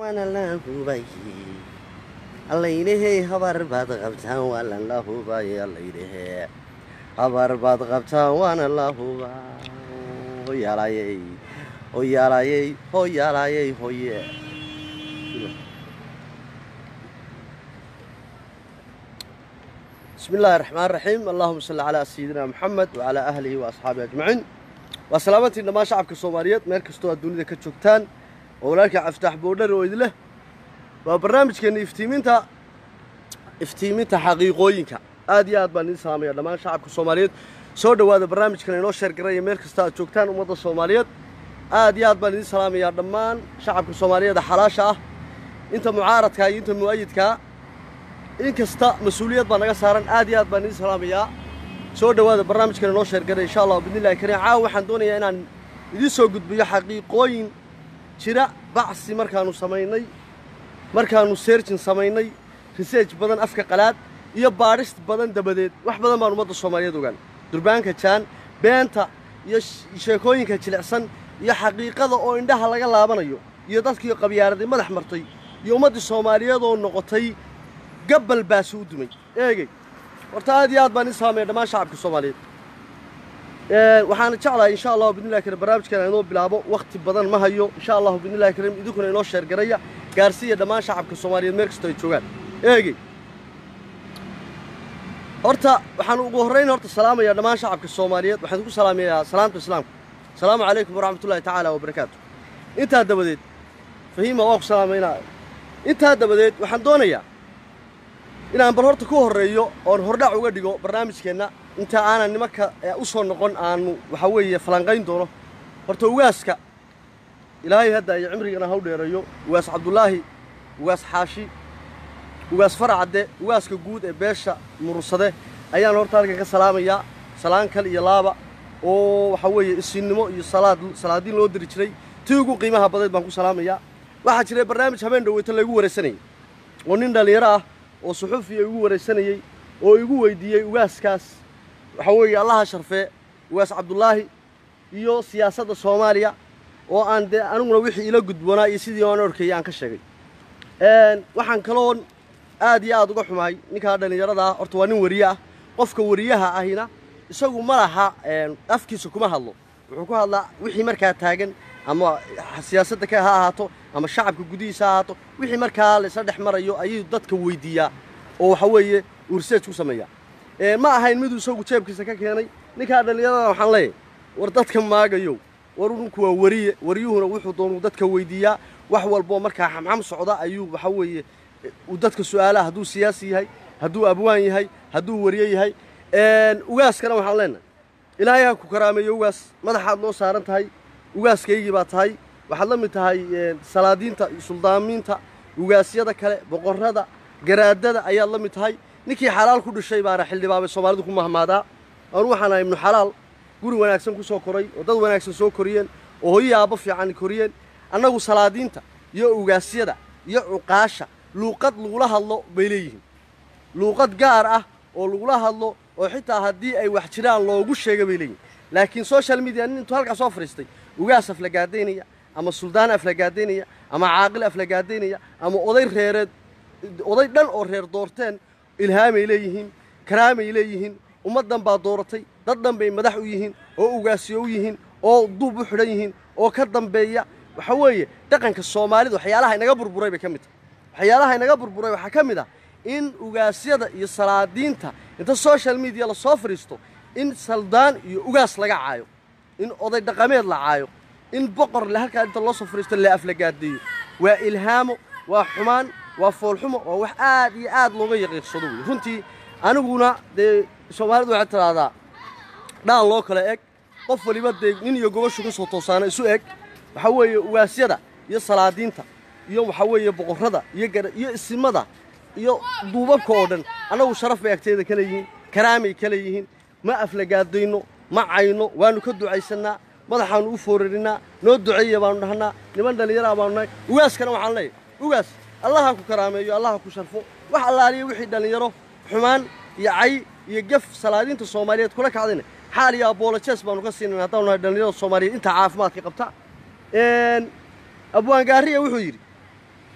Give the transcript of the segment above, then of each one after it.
waana la hubay allaydhahey habar baad qabtaan waana la hubay allaydhahee habar baad qabtaan waana la hubaa hoyaalayey hoyaalayey hoyaalayey hoye بسم الله الرحمن الرحيم اللهم صل على سيدنا محمد وعلى أهله وأصحابه أجمعين وسلامتي إنما شعبك الصوماليات مير كستو الدنيا كتشوكتان وولالك عفتح بودر وإذله وبرنامج كان افتيمينتا افتيمينتا حقيقوينكا آدي آد بان إنسامي إنما شعبك الصوماليات سو دوادا برنامج كان إنو شير قرية مير كستا تشوكتان ومدى الصوماليات آدي آد بان إنسامي يا دمان شعبك الصوماليات حلاشة انت معارضك انت مؤيدك in kasta mas-uuliyad baa naga saaran aad iyo aad baan idiin salaamayaa soo dhowaada barnaamijkan inoo sheergaray insha allah bidnillahi kariim caawa waxaan doonayaa inaan idiin soo gudbiyo xaqiiqooyin jira bacsi markaanu samaynay markaanu seerjin samaynay research badan afka qalaad iyo baadhis badan dabadeed wax badan baan ummadda soomaaliyeed ogaan durbaanka jaan beenta iyo sheekooyinka jilicsan iyo xaqiiqada oo indhaha laga laabanayo iyo dadkii qabyaaraday madax martay iyo ummaddii soomaaliyeed oo noqotay gabbal baasi u dumay eegey horta aad iyo aad baan ii saamaya dhammaan shacabka soomaaliyeed waxaana jeclahay insha allahu bidnillahi karim barnaamijkan inoo bilaabo wakhti badan ma hayo insha allahu bidnillahi karim idinkuna inoo sheergaraya gaarsiiya dhammaan shacabka soomaaliyeed meel kastoo ay joogaan eegey horta waxaan ugu horrayn horta salaamayaa dhammaan shacabka soomaaliyeed waxaan ku salaamayaa salaamta islaamka asalaamu calaykum waraxmatullahi tacaala wabarakaatu intaa dabadeed fahiima waa ku salaamaynaa intaa dabadeed waxaan doonayaa inaan bal horta ku horreeyo oon hordhac uga dhigo barnaamijkeenna inta aanan nimanka u soo noqon aanu waxa weeye falanqayn doono horta ugaaska ilaahay hadda iyo cimrigana haw dheereeyo ugaas cabdulaahi ugaas xaashi ugaas faracadde ugaaska guud ee beesha murursade ayaan horta halkan ka salaamayaa salaan kal iyo laaba oo waxa weeye isinnimo iyo salaad salaadiin loo diri jiray tii ugu qiimaha badayd baan ku salaamayaa waxaa jiray barnaamij habeen dhaweyta laygu waraysanayay oo nin dhallinyaro ah oo suxuufiya igu waraysanayey oo igu weydiiyey ugaaskaas waxa weeye allaha sharfee ugaas cabdulaahi iyo siyaasadda soomaaliya oo aan dee aniguna wixii ila gudboonaa iyo sidii aan orkayay aan ka sheegay waxaan kaloon aad iyo aad uga xumahay ninkaa dhallinyarada ah horta waa nin wariye ah qofka wariyaha ahina isagu ma laha afkiisa kuma hadlo wuxuu ku hadlaa wixii markaa taagan ama siyaasadda ka ha ahaato ama shacabka gudihiisa ha ahaato wixii markaa laysla dhex marayo ayuu dadka weydiiyaa oo waxa weeye uu research ku sameeyaa ma ahayn miduu isagu jeebkiisa ka keenay ninkaa dhallinyarada waxaan leeyahay war dadka maagayow war ninku waa wariye wariyuhuna wuxuu doonuu dadka weydiiyaa wax walboo markaa xamxam socda ayuu waxa weeye uu dadka su'aalaha hadduu siyaasi yahay hadduu abwaan yahay hadduu wariye yahay ugaaskana waxaan leenahay ilaahay ha ku karaameeyo ugaas madaxaad noo saaran tahay ugaaskaygii baa tahay waxaad la mid tahay salaadiinta suldaamiinta ugaasyada kale boqorrada garaadada ayaad la mid tahay ninkii xalaal ku dhishay baana xildhibaabay soomaalidu ku mahmaadaa anu waxaan ahay ibnu xalaal guri wanaagsan ku soo koray oo dad wanaagsan soo koriyeen oo hoyi aabbo fiican koriyeen annagu salaadiinta iyo ugaasyada iyo cuqaasha luuqad lagula hadlo bay leeyihiin luuqad gaar ah oo lagula hadlo oo xitaa haddii ay wax jiraan loogu sheega bay leeyihin laakiin social media nin intuu halkaa soo fadhiistay ugaas aflagaadaynaya ama suldaan aflagaadaynaya ama caaqil aflagaadaynaya ama oday reereed oday dhan oo reer doorteen ilhaamay leeyihiin karaamay leeyihiin ummaddan baa dooratay dad dhan bay madax u yihiin oo ugaasiyo u yihiin oo duub u xidhan yihiin oo ka dambeeya waxa weeye dhaqanka soomaalida waxyaalaha inaga burburay bay ka mid tahay waxyaalaha inaga burburay waxaa ka mid ah in ugaasyada iyo salaadiinta inta social media la soo fadhiisto in saldaan iyo ugaas laga caayo in oday dhaqameed la caayo in boqor le halkaa inta loo soo fadhiisto la aflagaadeeyo waa ilhaamo waa xumaan waa foolxumo waa wax aad iyo aad looga yaqiiqsado wey runtii aniguna dee soomaalidu waxay tidhaahdaa dhaan loo kala eg qof waliba dee nin iyo gobashu ka soo toosaana isu eg waxaa weeye ugaasyada iyo salaadiinta iyo waxaa weeye boqorrada iyo gara iyo isimada iyo duubabka oo dhan annagu sharaf bay agteeda ka leeyihiin karaamay ka leeyihiin ma aflagaadayno ma cayno waannu ka ducaysannaa madaxaannu u foorarinnaa noo duceeya baannu dhahnaa niman dhallinyaraa baanu nahay ugaaskana waxaan leeyahay ugaas allaha ku karaameeyo allaha ku sharfo wax allaaliya wixii dhallinyaro xumaan iyo cay iyo gef salaadiinta soomaaliyeed kula kacdayna xaal iyo aboolojees baanu ka siinayna haddaanu nahay dhallinyarada soomaaliyeed intaa caafimaadka qabta abwaangaariya wuxuu yidhi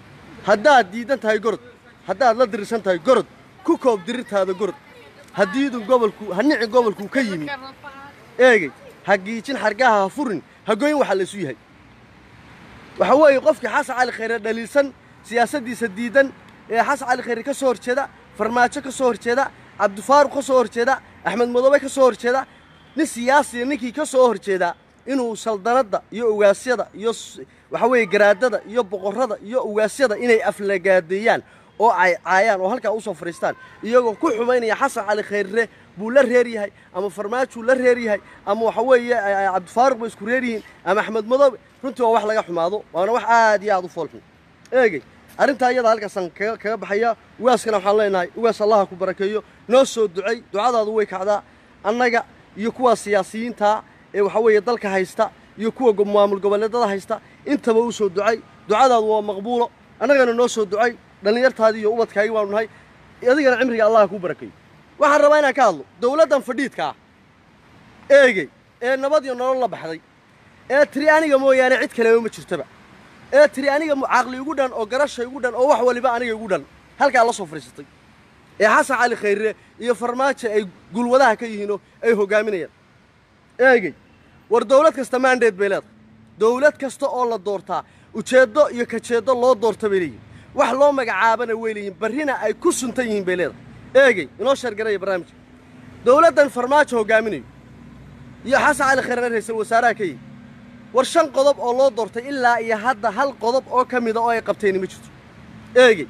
haddaad diidan tahay gorod haddaad la dirirsan tahay gorod ku koob dirirtaada gorod haddiidu gobolku ha nici gobolkuu ka yimi eegey ha giijin xargaha ha furin ha goyn waxa laysu yahay waxa weeye qofkii xasan cali khayre dhaliilsan siyaasaddiisa diidan ee xasan cali khayre ka soo horjeeda farmaajo ka soo horjeeda cabdifaaruq ka soo horjeeda axmed madoobe ka soo horjeeda nin siyaasiya ninkii ka soo horjeedaa inuu saldanadda iyo ugaasyada iyo waxa weeye garaadada iyo boqorrada iyo ugaasyada inay aflagaadeeyaan oo ay caayaan oo halkaa usoo fadhiistaan iyagoo ku xumaynaya xasan cali khayre buu la reer yahay ama farmaajuu la reer yahay ama waxa weeye cabdifaaruq bay isku reer yihiin ama axmed madoobe runtii waa wax laga xumaado waana wax aad iyo aad u foolxun eegey arrintaa iyada halkaasaan kaga kaga baxaya ugaaskana waxaan leenahay ugaas allaha ku barakeeyo noo soo ducay ducadaadu way kacdaa annaga iyo kuwa siyaasiyiinta ee waxa weeye dalka haysta iyo kuwa maamul goboleedada haysta intaba u soo ducay ducadaadu waa maqbuulo annagana noo soo ducay dhallinyartaadii iyo ubadkaagii baanu nahay adigana cimriga allaha kuu barakeeyo waxaan rabaa inaan ka hadlo dawladdan fadhiidka ah eegey ee nabad iyo nolol la baxday ee tiri aniga mooyaane cid kaleba ma jirtaba ee tiri aniga caqli igu dhan oo garasha igu dhan oo wax waliba aniga igu dhan halkaa la soo fadhiisatay ee xasan cali khayre iyo farmaajo ay gulwadaha ka yihiinoo ay hoggaaminayaan eegey war dawlad kasta maandeed bay leedahay dawlad kasta oo la doortaa ujeeddo iyo kajeeddo loo doorta bay leeyihin wax loo magacaabana way leeyihin barrina ay ku suntan yihiin bay leedahay eegey inoo sheergaraya barnaamijka dawladdan farmaajo hoggaaminayo iyo xasan cali khayre ra'iisul wasaaraha ka yihi war shan qodob oo loo doortay ilaa iyo hadda hal qodob oo ka mida oo ay qabteeni ma jirto eegey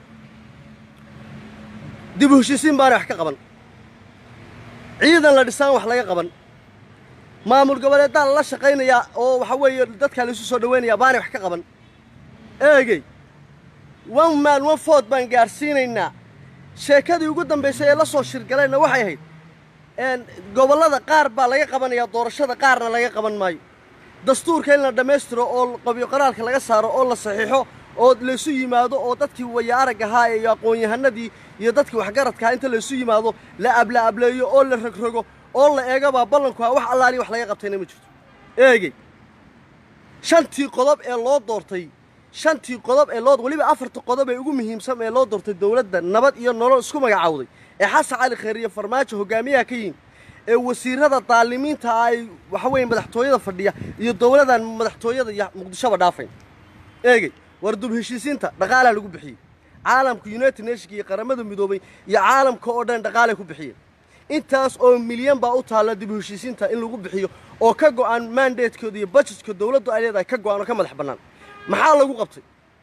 dib u heshiisiin baana wax ka qaban ciidan la dhisaan wax laga qaban maamul goboleedaa lala shaqaynayaa oo waxa weeye dadkaa laisu soo dhawaynayaa baanay wax ka qaban eegey one man one food baan gaadhsiinaynaa sheekadii ugu dambaysay ee la soo shirgalayna waxay ahayd gobollada qaar baa laga qabanayaa doorashada qaarna laga qaban maayo dastuurka in la dhammaystiro oo qabyo qoraalka laga saaro oo la saxiixo oo laysu yimaado oo dadkii waya arag ahaa iyo aqoon-yahanadii iyo dadkii waxgaradkaha inta laysu yimaado la ablaableeyo oo la rogrogo oo la eegabaa ballankuha wax allaaliya wax laga qabtayna ma jirto eegey shantii qodob ee loo doortay shantii qodob ee loo weliba afarta qodob ee ugu muhiimsan ee loo doortay dawladda nabad iyo nolol isku magacawday ee xasan cali khayr iyo farmaajo hogaamiyaha ka yihin ee wasiirada daalimiinta ay waxa weeye madaxtooyada fadhiya iyo dawladan madaxtooyada iyo muqdishoba dhaafayn eegey war dub heshiisiinta dhaqaalaa lagu bixiyey caalamka united nationka iyo qaramada midoobay iyo caalamka oo dhan dhaqaalay ku bixiyeen intaas oo milyan baa u taalla dib u heshiisiinta in lagu bixiyo oo ka go'an mandatekooda iyo budgetka dawladdu ay leedahay ka go'an oo ka madax bannaan maxaa lagu qabtay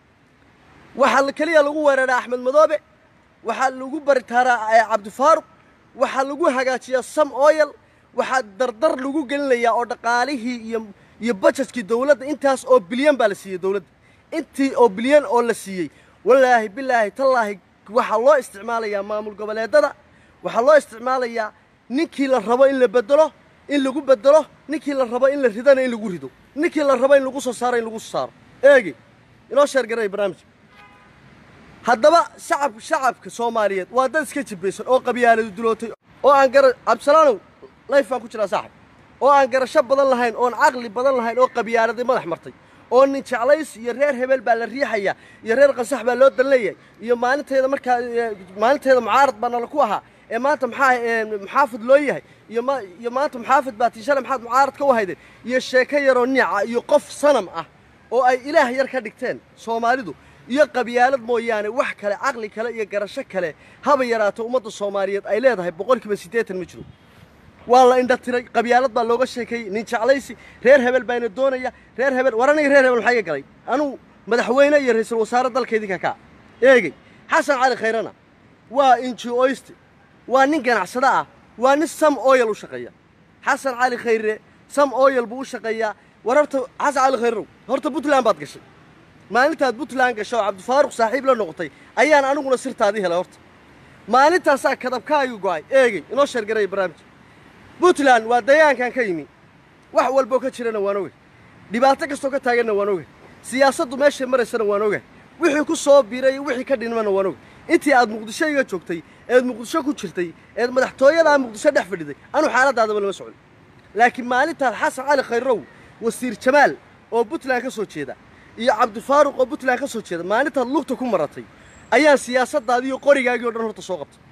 waxaa keliya lagu weeraraa axmed madoobe waxaa lagu baritaaraa cabdifaaruq waxaa lagu hagaajiyaa sam oyal waxaa dardar lagu gelinayaa oo dhaqaalihii iyo iyo bajetkii dawladda intaas oo bilyan baa la siiyey dawladda intii oo bilyan oo la siiyey walaahi bilaahi tallaahi waxaa loo isticmaalayaa maamul goboleedada waxaa loo isticmaalayaa ninkii la rabo in la bedelo in lagu bedelo ninkii la rabo in la ridana in lagu rido ninkii la rabo in lagu soo saaro in lagu soo saaro eegi inoo sheergaray barnaamijka haddaba shacab shacabka soomaaliyeed waa dad iska jibbaysan oo qabyaaladu dulootay oo aan gara cabdisalaanow layf baan ku jiraa saaxib oo aan garasho badan lahayn oon caqli badan lahayn oo qabyaaladii madax martay oo nin jeclays iyo reer hebel baa la riixaya iyo reer qansax baa loo dan leeyahay iyo maalinteeda markaa maalinteeda mucaarad baa nala ku ahaa ee maanta maxaa muxaafid loo yahay iyo ma iyo maanta muxaafid baa tiishale maxaad mucaarad ka wahaydeen iyo sheeko yaroo nica iyo qof sanam ah oo ay ilaah yar ka dhigteen soomaalidu iyo qabyaalad mooyaane wax kale caqli kale iyo garasho kale haba yaraato ummadda soomaaliyeed ay leedahay boqolkiiba siddeetan ma jiro waa la indha tiray qabyaalad baa looga sheekeeyey nin jeclaysi reer hebel baana doonaya reer hebel war aniga reer hebel maxaa iga galay anugu madaxweyne iyo ra'iisul wasaare dalka idinka kaa eegey xasan cali khayrana waa injioyste waa nin ganacsado ah waa nin sam oyal u shaqeeya xasan cali khayre sam oyal buu u shaqeeyaa war horta xasan cali khayrow horta puntland baad gashay maalintaad puntland gasho oo cabdifaaruq saaxiib la noqotay ayaan aniguna sirtaadii helay horta maalintaasaa kadabkaagu go'ay eegey inoo sheergaraya barnaamijka puntland waa dayaankan ka yimi wax walboo ka jirana waan ogay dhibaato kastoo ka taaganna waan ogay siyaasaddu meeshay maraysana waan ogay wixii ku soo biiray wixii ka dhinmana waan ogay intii aad muqdisho iga joogtay eed muqdisho ku jirtay eed madaxtooyadaa muqdisho dhex fadhiday anuu xaaladaadaba lama socon laakiin maalintaad xasan cali khayrow wasiir jamaal oo puntland ka soo jeeda iyo cabdifaaruq oo puntland ka soo jeeda maalintaad lugta ku maratay ayaan siyaasaddaadii iyo qorigaagii o dhan horta soo qabtay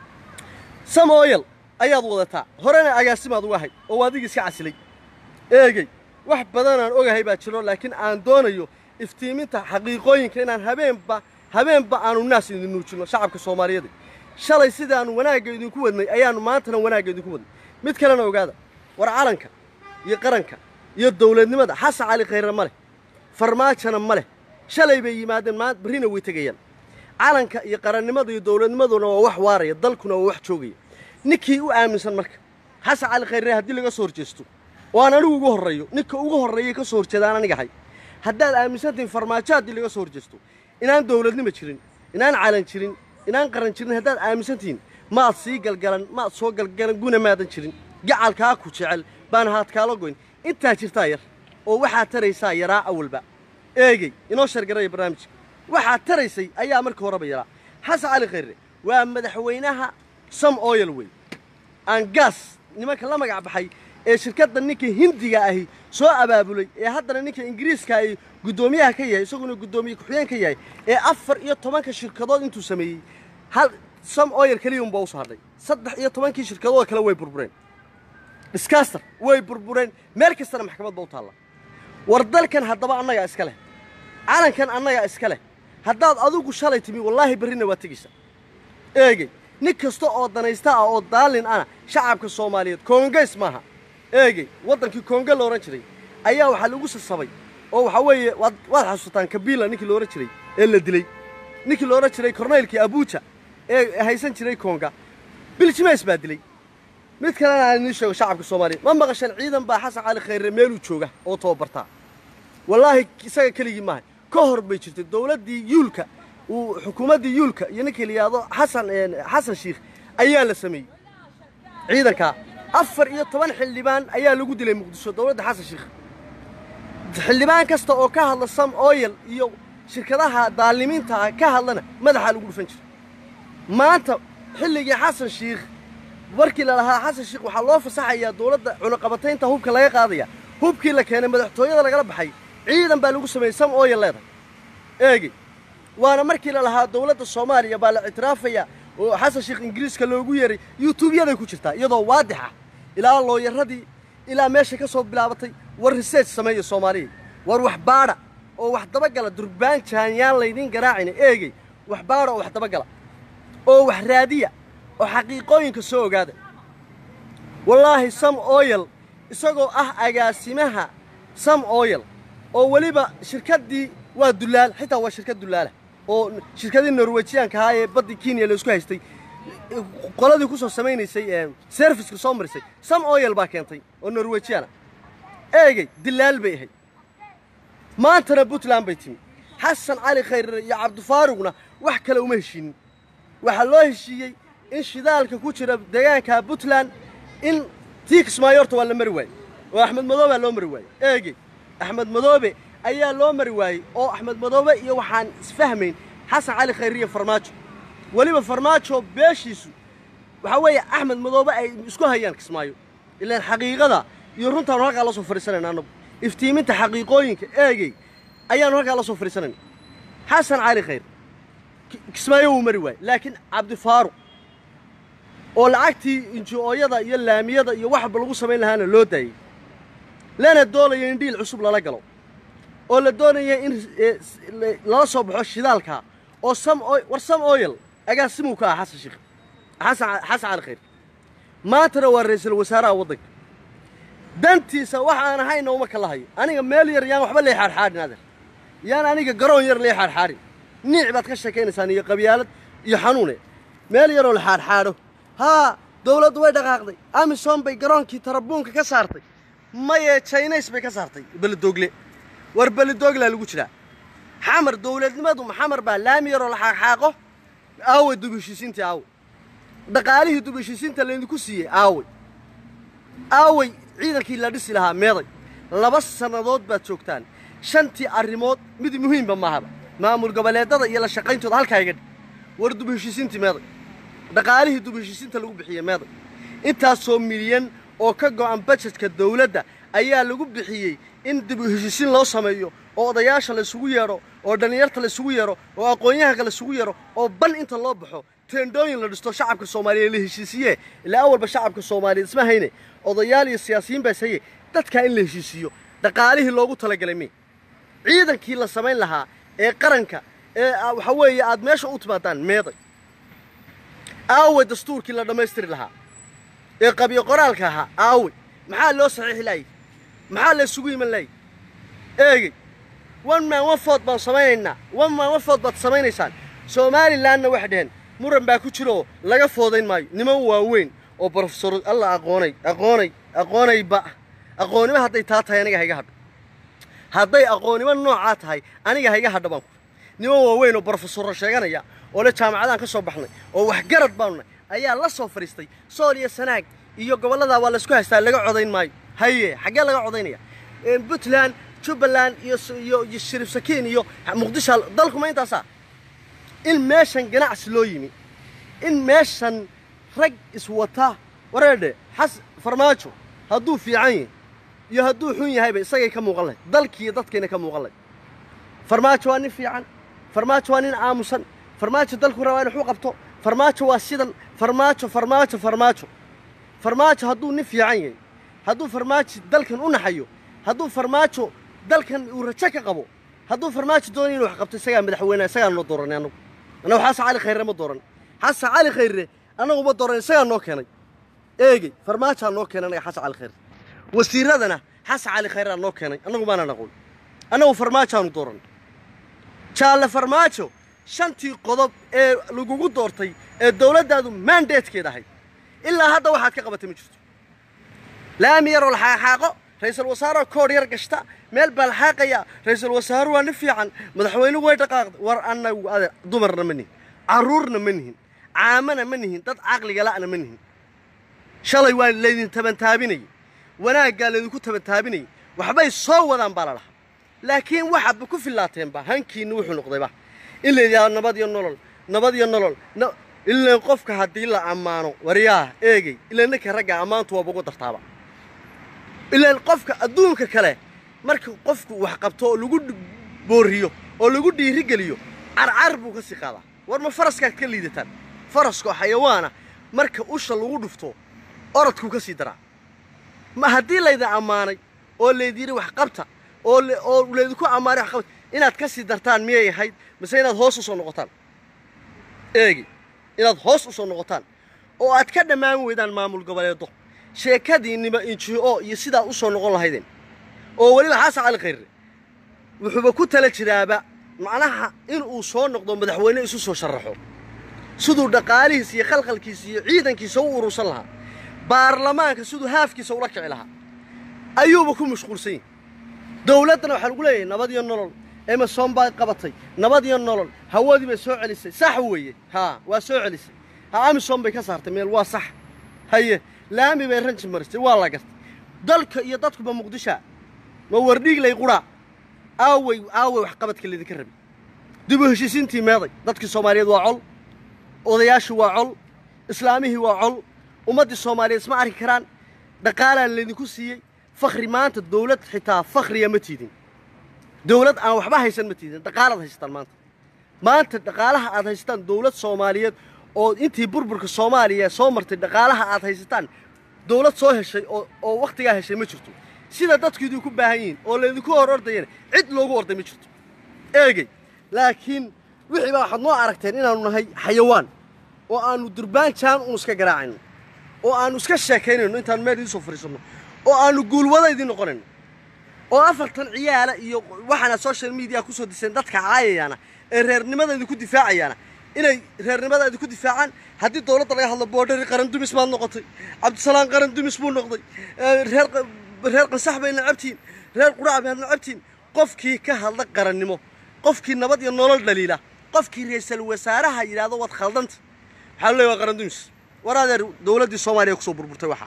samooyal ayaad wadataa horena agaasimaad uga hay oo adigii iska casilay eegey wax badanaan ogahay baa jiro laakiin aan doonayo iftiiminta xaqiiqooyinka inaan habeenba habeenba aanu naas idin nuujinno shacabka soomaaliyeed shalay sidaannu wanaagga idinku wadnay ayaannu maantana wanaagga idinku wadnay mid kalena ogaada war calanka iyo qaranka iyo dawladnimada xasan cali khayre ma leh farmaajona ma leh shalay bay yimaadeen maa barrina way tegayaan calanka iyo qarannimada iyo dawladnimaduna waa wax waaraya dalkuna waa wax joogaya ninkii u aaminsan marka xasan cali khayre haddii laga soo horjeesto oo aan anigu ugu horreeyo ninka ugu horreeyay ka soo horjeedaan aniga hay haddaad aaminsantihin farmaajo haddii laga soo horjeesto inaan dawladnimo jirin inaan calan jirin inaan qaran jirin haddaad aaminsantihiin maad sii galgalan maad soo galgalan guna maadan jirin gacalkaa ku jecel baan haadkaala goyn intaa jirtaa yar oo waxaad taraysaa yaraa awalba eegey inoo shargaraya barnaamijka waxaad taraysay ayaa marka horeba yaraa xasan cali khayre waa madaxweynaha sam oyal wey aan gaas nimanka la magac baxay ee shirkadda ninka hindiga ahi soo abaabulay ee haddana ninka ingiriiska ay guddoomiyaha ka yahay isaguna guddoomiye ku-xigeen ka yahay ee afar iyo tobanka shirkadood intuu sameeyey hal sam oyal keliya unbaa usoo hadhay saddex iyo tobankii shirkadood kale way burbureen dhiskaaster way burbureen meel kastana maxkamad baa u taalla war dalkan haddaba annagaa iska leh calankan annagaa iska leh haddaad adigu shalay timi wallaahi berrina waa tegaysa eegey nin kasta oo danaysta ah oo daalin ana shacabka soomaaliyeed koongays maaha eegey waddankii koonga la odhan jiray ayaa waxaa lagu sasabay oo waxaa weeye waad waad xasuutaan kabiila ninkii la odhan jiray ee la dilay ninkii la odhan jiray korneylkii abuuja ee haysan jiray koonga biljimeys baa dilay mid kalena aan idiin sheego shacabka soomaaliyeed ma maqashan ciidan baa xasan cali khayre meeluu jooga oo tababartaa wallaahi isaga keligii maaha ka hor bay jirtay dawladdii yuulka uu xukuumaddii yuulka iyo ninkii la yidhaahdo xasan xasan shiikh ayaa la sameeyey ciidankaa afar iyo toban xildhibaan ayaa lagu dilay muqdisho dawladda xasan shiikh xildhibaan kasta oo ka hadla sam oyal iyo shirkadaha daalimiinta ah ka hadlana madaxaa lagu dhufan jiray maanta xilligii xasan shiikh markii la lahaa xasan shiikh waxaa loo fasaxayaa dawladda cunaqabataynta hubka laga qaadaya hubkii la keenay madaxtooyada lagala baxay ciidan baa lagu sameeyey sam oyal leedahay eegey waana markii la lahaa dawladda soomaaliya baa la ictiraafaya oo xasan sheekh ingiriiska loogu yeeray yuutuubyaday ku jirtaa iyadoo waadix ah ilaa looyaradii ilaa meesha ka soo bilaabatay war research sameeya soomaaliya war wax baadha oo wax dabagala durbaan jaanyaan laydiin garaacina eegey wax baadha oo wax dabagala oo wax raadiya oo xaqiiqooyinka soo ogaada wallaahi sam oyal isagoo ah agaasimaha sam oyal oo weliba shirkaddii waa dullaal xitaa waa shirkad dullaala oo shirkadii norwejiyaanka ahaa ee baddii kenya la isku haystay qoladii ku soo samaynaysay serviska soo marisay sam oyal baa keentay oo norwejiyaana eegey dillaal bay ahayd maantana puntland bay timi xasan cali khayre iyo cabdifaaruqna wax kale uma heshiinin waxaa loo heshiiyey in shidaalka ku jira deegaanka puntland in tii kismaayo horta waa la mari waayey oo axmed madoobaa loo mari waayey eegey axmed madoobe ayaa loo mari waayey oo axmed madoobe iyo waxaan isfahmayn xasan cali khayre iyo farmaajo weliba farmaajo beeshiisu waxaa weeye axmed madoobe ay isku hayaan kismaayo ilaan xaqiiqada iyo runtaanu halkaa la soo fadhiisanayna annagu iftiiminta xaqiiqooyinka eegey ayaanu halkaa la soo fadhiisanayna xasan cali khayre kismaayo wuu mari waayey laakiin cabdifaaruq oo lacagtii inji-ooyada iyo laamiyada iyo waxba lagu samayn lahaana loo daayey lana doonaya in dhiil cusub lala galo oo la doonaya in lala soo baxo shidaalka oo sam war sam oyal agaasimuu ka ah xasan sheekh xasan xasan cali khayr maantana waa ra'iisul wasaaraha waddanka dantiisa wax aan ahayna uma kala hayo aniga meel yar yaan waxba lee xaadxaadhin adeer yaan aniga garoon yar lee xaadxaadhin niic baad ka sheekaynaysaan iyo qabyaalad iyo xanuune meel yaroo la xaadxaadho haa dawladdu way dhaqaaqday amisom bay garoonkii tarabuunka ka saartay maye jaynays bay ka saartay beledoogle war beledooglaa lagu jiraa xamar dawladnimadu maxamar baa laami yaroo la xaaqxaaqo aaway dubheshiisiintii aaway dhaqaalihii dubheshiisiinta laydinku siiyey aaway aaway ciidankii la dhisi lahaa meeday laba sannadood baad joogtaan shantii arrimood mid muhiimba maahaba maamul goboleedada iyo la shaqayntooda halkaa iga dhig war dubheshiisiintii meeday dhaqaalihii dubheshiisiinta lagu bixiyey meeday intaasoo milyan oo ka go'an bajetka dawladda ayaa lagu bixiyey in dib u heshiisiin loo sameeyo oo odayaasha la isugu yeedho oo dhallinyarta la isugu yeedho oo aqoon-yahanka la isugu yeedho oo ban inta loo baxo teendhooyin la dhisto shacabka soomaaliyeed la heshiisiiye ilaa awalba shacabka soomaaliyeed isma hayne odayaal iyo siyaasiyiin baas haye dadkaa in la heshiisiiyo dhaqaalihii loogu talagalay mi ciidankii la samayn lahaa ee qaranka ee waxa weeye aad meesha u timaadaan meeday aawe dastuurkii la dhammaystiri lahaa ee qabyo qoraalka ahaa aawe maxaa loo saxiixi laayay maxaa la isugu iman laayay eegey one man one food baan samaynaynaa one man one food baad samaynaysaan somalilanna waxay dhaheen muran baa ku jira oo laga foodayn maayo niman waaweyn oo brofesor alla aqoonay aqoonay aqoonayba aqoonnimo hadday taa tahay aniga hayga hadho hadday aqoonnimo noocaa tahay aniga hayga hadho baan ku niman waaweyn oo brofesorro sheeganaya oo le jaamacadaan ka soo baxnay oo waxgarad baanu nahay ayaa la soo fadhiistay sool iyo sanaag iyo gobolladaa waa laysku haystaa laga codayn maayo haye xaggee laga codaynaya puntland jubbaland iyo iyo iyo shariif sakiin iyo muqdisho dalkuma intaasaa in meeshan ganacsi loo yimi in meeshan rag iswata wareedhe xas farmaajo hadduu fiican yahay iyo hadduu xun yahayba isagay ka muuqan lahay dalkiiyo dadkayna ka muuqan lahay farmaajo waa nin fiican farmaajo waa nin aamusan farmaajo dalku rabaa in waxu qabto farmaajo waa sidan farmaajo farmaajo farmaajo farmaajo hadduu nin fiican yahay hadduu farmaajo dalkan u naxayo hadduu farmaajo dalkan uu rajo ka qabo hadduu farmaajo doonayo inuu wax qabto isagaa madaxweyneha isagaa noo dooranay annagu annagu xasan cali khayre ma dooran xasan cali khayre annagu ma dooran isagaa noo keenay eegey farmaajaa noo keenay annaga xasan cali khayre wasiiradana xasan cali khayraa noo keenay annagu maanaan aqoon annagu farmaajaanu dooran jaalle farmaajo shantii qodob ee lagugu doortay ee dowladdaadu maandeedkeed ahayd ilaa hadda waxaad ka qabatay ma jirto laami yaroo la xaaqxaaqo ra-iisul wasaaroo koodh yar gashta meel baa la xaaqayaa ra-iisul wasaaru waa nin fiican madaxweynuhu way dhaqaaqday war annagu adeer dumarna ma nihin carruurna ma nihin caamana ma nihin dad caqliga la'na ma nihin shalay waa laydin tabantaabinayay wanaaggaa laydinku tabantaabinayay waxbay soo wadaan baa la lahaa laakiin waxaadba ku fillaateenba hankiinna wuxuu noqdayba in la yidhahdo nabad iyo nolol nabad iyo nolol ilaan qofka haddii la ammaano waryaah eegey ilaan ninka ragga ammaantu waaba ugu dartaaba ilaan qofka adduunka kale marka qofku wax qabto oo lagu booriyo oo lagu dhiirigeliyo carcar buu ka sii qaadaa war ma faraskaad ka liidataan faraskoo xayawaana marka usha lagu dhufto orodkuu ka sii daraa ma haddii laydin ammaanay oo laydiyidhi wax qabta oo oo laydinku ammaanay wax qabta inaad ka sii dartaan miyay ahayd mise inaad hoos u soo noqotaan eegi inaad hoos u soo noqotaan oo aad ka dhammaan weydaan maamul goboleedo sheekadiinniba inji-o iyo sidaa u soo noqon lahaydeen oo weliba xasan cali khayre wuxuuba ku tala jiraaba macnaha inuu soo noqdo madaxweyne isu soo sharaxo siduu dhaqaalihiisa iyo khalkhalkiisa iyo ciidankiisa u urursan lahaa baarlamaanka siduu haafkiisa ula kici lahaa ayuuba ku mashquulsan yahi dowladdana waxaa lagu leeyahay nabad iyo nolol emerson baa qabatay nabad iyo nolol hawadii bay soo celisay sax weeye haa waa soo celisay ha amison bay ka saartay meel waa sax haye laami bay ranji marisay waa la gartay dalka iyo dadkuba muqdisha ma wardhiiglay qudhaa aawey aawey waxqabadka laydinka rabay dib u heshiisiintii meeday dadkii soomaaliyeed waa col odayaashii waa col islaamihii waa col ummaddii soomaaliyeed isma arki karaan dhaqaalaa laydinku siiyey fakhri maanta dawlad xitaa fakhriya ma tiidin dawlad aan waxba haysan ma tiidin dhaqaalaad haysataan maanta maanta dhaqaalaha aad haysataan dawlad soomaaliyeed oo intii burburka soomaaliya soo martay dhaqaalaha aad haysataan dawlad soo heshay oo oo wakhtigaa heshay ma jirto sida dadku idinku baahan yihiin oo laydinku hor ordayana cid loogu orday ma jirto eegey laakiin wixii baa waxaad noo aragteen inaannu nahay xayawaan oo aannu durbaan jaan uun iska garaacayno oo aannu iska sheekaynayno intaannu meel idiin soo fadhiisanno oo aannu guulwada idiin noqonayno oo afartan ciyaala iyo waxaana social media ku soo diseen dadka caayayaana ee reernimada idinku difaacayaana inay reernimada idinku difaacaan haddii dowladda laga hadlo boodhari qaran dumis baad noqotay cabdisalaam qaran dumis buu noqday reer reer qansax bay nacabtiin reer quraac baad nacabtiin qofkii ka hadla qarannimo qofkii nabad iyo nolol dhaliila qofkii ra'iisul wasaaraha yidhaahdo waad khaldanta waxaa lu leeyahay waa qaran dumis war adeer dowladdii soomaaliya kusoo burburtay waxaa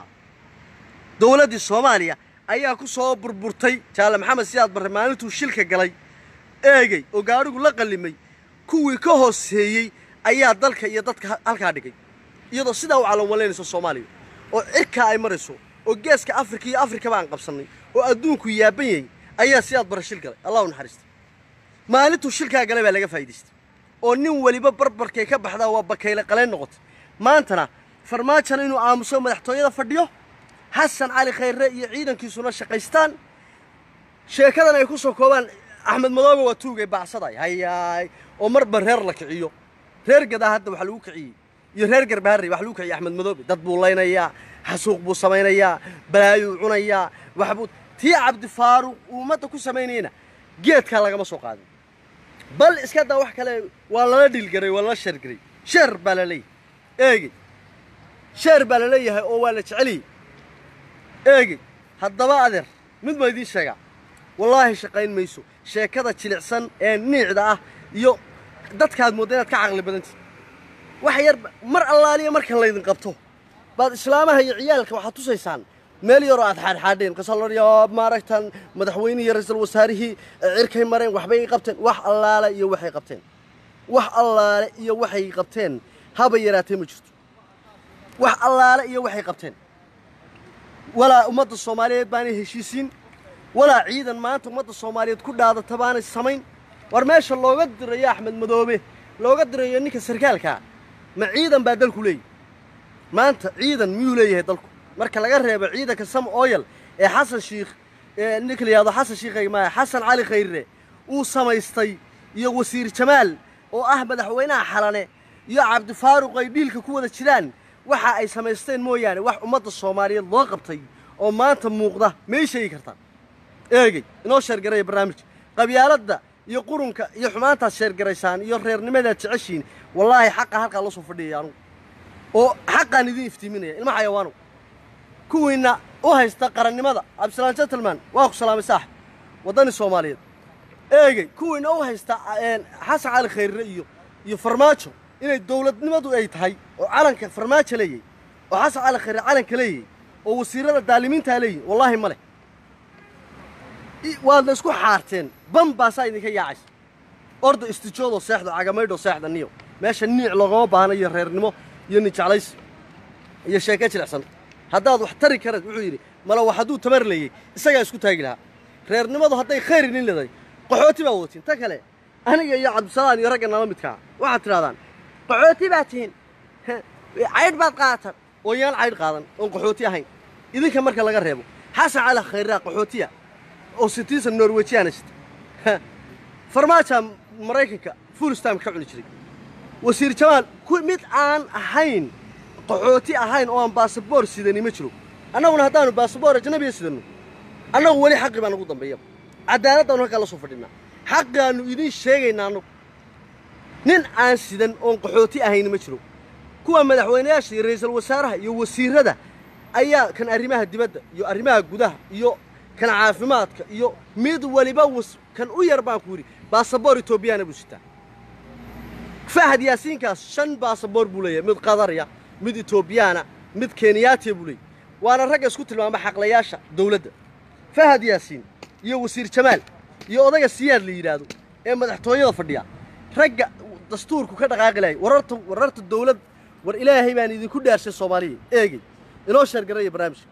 dowladdii soomaaliya ayaa ku soo burburtay jaale maxamed siyaad barre maalintuu shilka galay eegey oo gaadhigu la qallimay kuwii ka hooseeyey ayaa dalka iyo dadka halkaa dhigay iyadoo sidaa u calanwalaynayso soomaaliya oo cirkaa ay marayso oo geeska afrika iyo afrikaba aan qabsannay oo adduunku yaaban yahay ayaa si aad bara shil galay allah u naxariista maalintuu shilkaa galay baa laga faa'iidaystay oo nin weliba barbarkay ka baxdaa waa bakayle qalayn noqotay maantana farmaajona inuu aamuso madaxtooyada fadhiyo xasan cali khayre iyo ciidankiisuna shaqaystaan sheekadan ay ku soo koobaan axmed madoobe waa tuugay baacsaday hayaay oo marba reer la kiciyo reer gadaa hadda waxaa lagu kiciyey iyo reer garbaharey wax lagu kiciyey axmed madoobe dad buu laynayaa xasuuq buu samaynayaa balaayuu cunayaa waxbuu tii cabdifaaruq uu ummadda ku samaynayna geedkaa lagama soo qaadin bal iska daa wax kale waa lala dhiilgaray waa lala sheergaray sheer baa la leeyahay eegey sheer baa la leeyahay oo waa la jeceliyey eegey haddaba adeer mid ma idiin sheegaa wallaahi shaqayn mayso sheekada jilicsan ee niicda ah iyo dadkaad moodda inaad ka caqli badantihi wax yar mar allaaliya marka laydin qabto baad islaamaha iyo ciyaalka waxaad tusaysaan meel yaroo aad xaadxaadheen kasalorya maaragtan madaxweynihii iyo ra-iisul wasaarihii cirkay mareen waxbay qabteen wax allaale iyo waxay qabteen wax allaale iyo waxay qabteen haba yaraatee ma jirto wax allaale iyo waxay qabteen walaa ummadda soomaaliyeed baanay heshiisiin walaa ciidan maanta ummadda soomaaliyeed ku dhaadata baanay samayn war meesha looga dirayo axmed madoobe looga dirayo ninka sarkaalkaa ma ciidan baa dalku leeyahy maanta ciidan miyuu leeyahay dalku marka laga reebo ciidanka sam oyal ee xasan shiikh ee ninka la yihahdo xasan shiikhay maaya xasan cali khayre uu samaystay iyo wasiir jamaal oo ah madaxweynaha xalane iyo cabdifaaruq ay dhiilka ku wada jiraan waxa ay samaysteen mooyaane wax ummadda soomaaliyeed loo qabtay oo maanta muuqda may sheegi kartaa eegey inoo sheergaraya barnaamijka qabyaaladda iyo qurunka iyo xumaantaad sheergaraysaan iyo reernimadaad jeceshiin wallaahi xaqa halkaa loo soo fadhiyaya anugu oo xaqaan idin iftiiminaya ilma xayawaanow kuwiinna u haysta qarannimada cabdisalaan gentleman waa ku salaamay saaxib waddani soomaaliyeed eegey kuwiinna u haysta xasan cali khayre iyo iyo farmaajo inay dowladnimadu ay tahay oo calanka farmaajo leeyahay oo xasan cali khayre calanka leeyahay oo wasiirada daalimiintaa leeyihin wallaahi ma leh waadna isku xaarteen ban baasaa idinka yaacaysa orda istijoodoo seexdo cagamaydhoo seexda niyo meesha niic loogama baahna iyo reernimo iyo nijeclaysi iyo sheeke jilicsan haddaad wax tari karaed wuxuu yidhi mala wax hadduu tamar leeyey isagaa isku taagi lahaa reernimadu hadday khayr idin leedahay qaxooti baa wadatiin ta kale aniga iyo cabdisalaan iyo ragga nala midkaa waxaad tidhahdaan qaxooti baa tihiin caydh baad qaatan oo yaan caydh qaadan oon qaxooti ahayn idinka marka laga reebo xasan cali khayraa qaxootiya oo sitiisan norwejiyaana sita farmaajaa maraykanka fulistam ka cuni jiray wasiir jamaal mid aan ahayn qaxooti ahayn oo aan baasaboor sidani ma jiro annaguna haddaannu baasaboor ajnabiya sidanno annagu weli xaqi baa nagu dambeeya cadaaladdaannu halkaa la soo fadhinaa xaqaannu idiin sheegaynaa annagu nin aan sidan oon qaxooti ahayn ma jiro kuwa madaxweynayaasha iyo ra'iisul wasaaraha iyo wasiirrada ayaa kan arrimaha dibadda iyo arrimaha gudaha iyo kan caafimaadka iyo mid waliba kan u yar baan ku yidhi baasaboor etoobiyaana buu sitaa fahad yaasiinkaas shan baasaboor buu leeyahay mid qadarya mid etoobiyaana mid kenyaatiya buu leeyahy waana ragga isku tilmaama xaqlayaasha dawladda fahad yaasiin iyo wasiir jamaal iyo odayga siyaad la yidhaahdo ee madaxtooyada fadhiya ragga dastuurku ka dhaqaaqi lahay wararta wararta dawlad war ilaahay baan idinku dhaarshay soomaaliya eegey inoo sheergaraya barnaamijka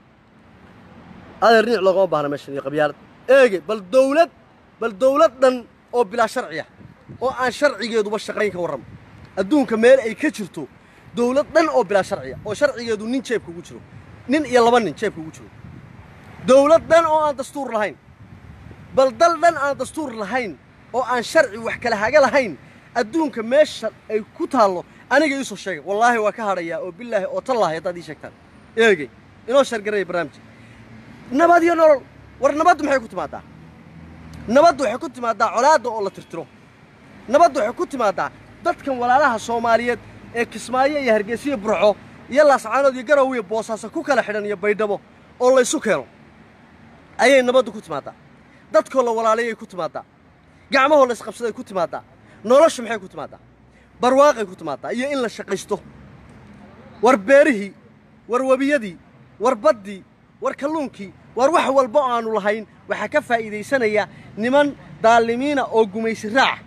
adeer niic loogama baahna meeshan iyo qabyaalad eegey bal dawlad bal dawlad dhan oo bilaa sharciya oo aan sharcigeeduba shaqayn ka warramo adduunka meel ay ka jirto dawlad dhan oo bilaa sharciya oo sharcigeedu nin jeebka ugu jiro nin iyo laba nin jeebka ugu jiro dawlad dhan oo aan dastuur lahayn bal dal dhan aan dastuur lahayn oo aan sharci wax kala haga lahayn adduunka meesha ay ku taallo aniga iisoo sheegay wallaahi waa ka hadhayaa oo bilaahi oo tallaahi haddaad ii sheegtaan eegey inoo shargaraya barnaamijka nabad iyo nolol war nabaddu maxay ku timaadaa nabaddu waxay ku timaadaa colaadda oo la tirtiro nabaddu waxay ku timaadaa dadkan walaalaha soomaaliyeed ee kismaayo iyo hargeysiyo burco iyo laascaanood iyo garow iyo boosaaso ku kala xidhan iyo baydhabo oo laysu keeno ayay nabaddu ku timaadaa dadkoo la walaalayay ku timaadaa gacmahoo la isqabsaday ku timaadaa noloshu maxay ku timaadaa barwaaqay ku timaadaa iyo in la shaqaysto war beerihii war webiyadii war baddii war kalluunkii war wax walba oo aannu lahayn waxaa ka faa'iidaysanaya niman daalimiina oo gumaysi raaca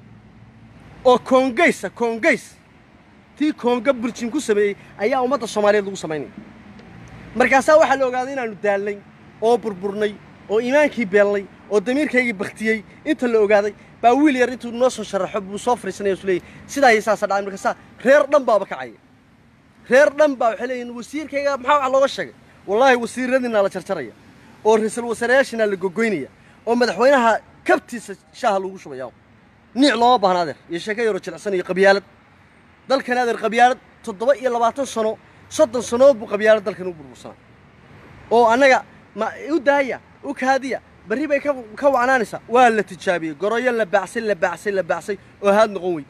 oo koongaysa koongays tii koonga burjin ku sameeyey ayaa ummadda soomaaliyeed lagu samaynaya markaasaa waxaa la ogaaday inaannu daalnay oo burburnay oo iimaankii beelnay oo damiirkaygii baktiyey inta la ogaaday baa wiil yar intuu noo soo sharaxo buu soo fariisanaya isu leeyahy sidaa iyo saasa dhacay marka saa reer dhan baaba kacaya reer dhan baa waxay leeyihin wasiirkayga maxaa wax looga sheegay wallaahi wasiiradiinaa la jarjaraya oo ra-iisul wasaarayaashiinaa la gogoynaya oo madaxweynaha kabtiisa shaaha lagu shubaya niic looma baahna adeer iyo sheeko yaroo jilicsan iyo qabyaalad dalkan adeer qabyaalad toddoba iyo labaatan sano soddon sannood buu qabyaalad dalkan u burbursanaa oo annaga ma u daaya u kaadiya berri bay ka ka wacnaanaysaa waa la tijaabiyey goroyo la baacsay la baacsay la baacsay oo haad noqon weyd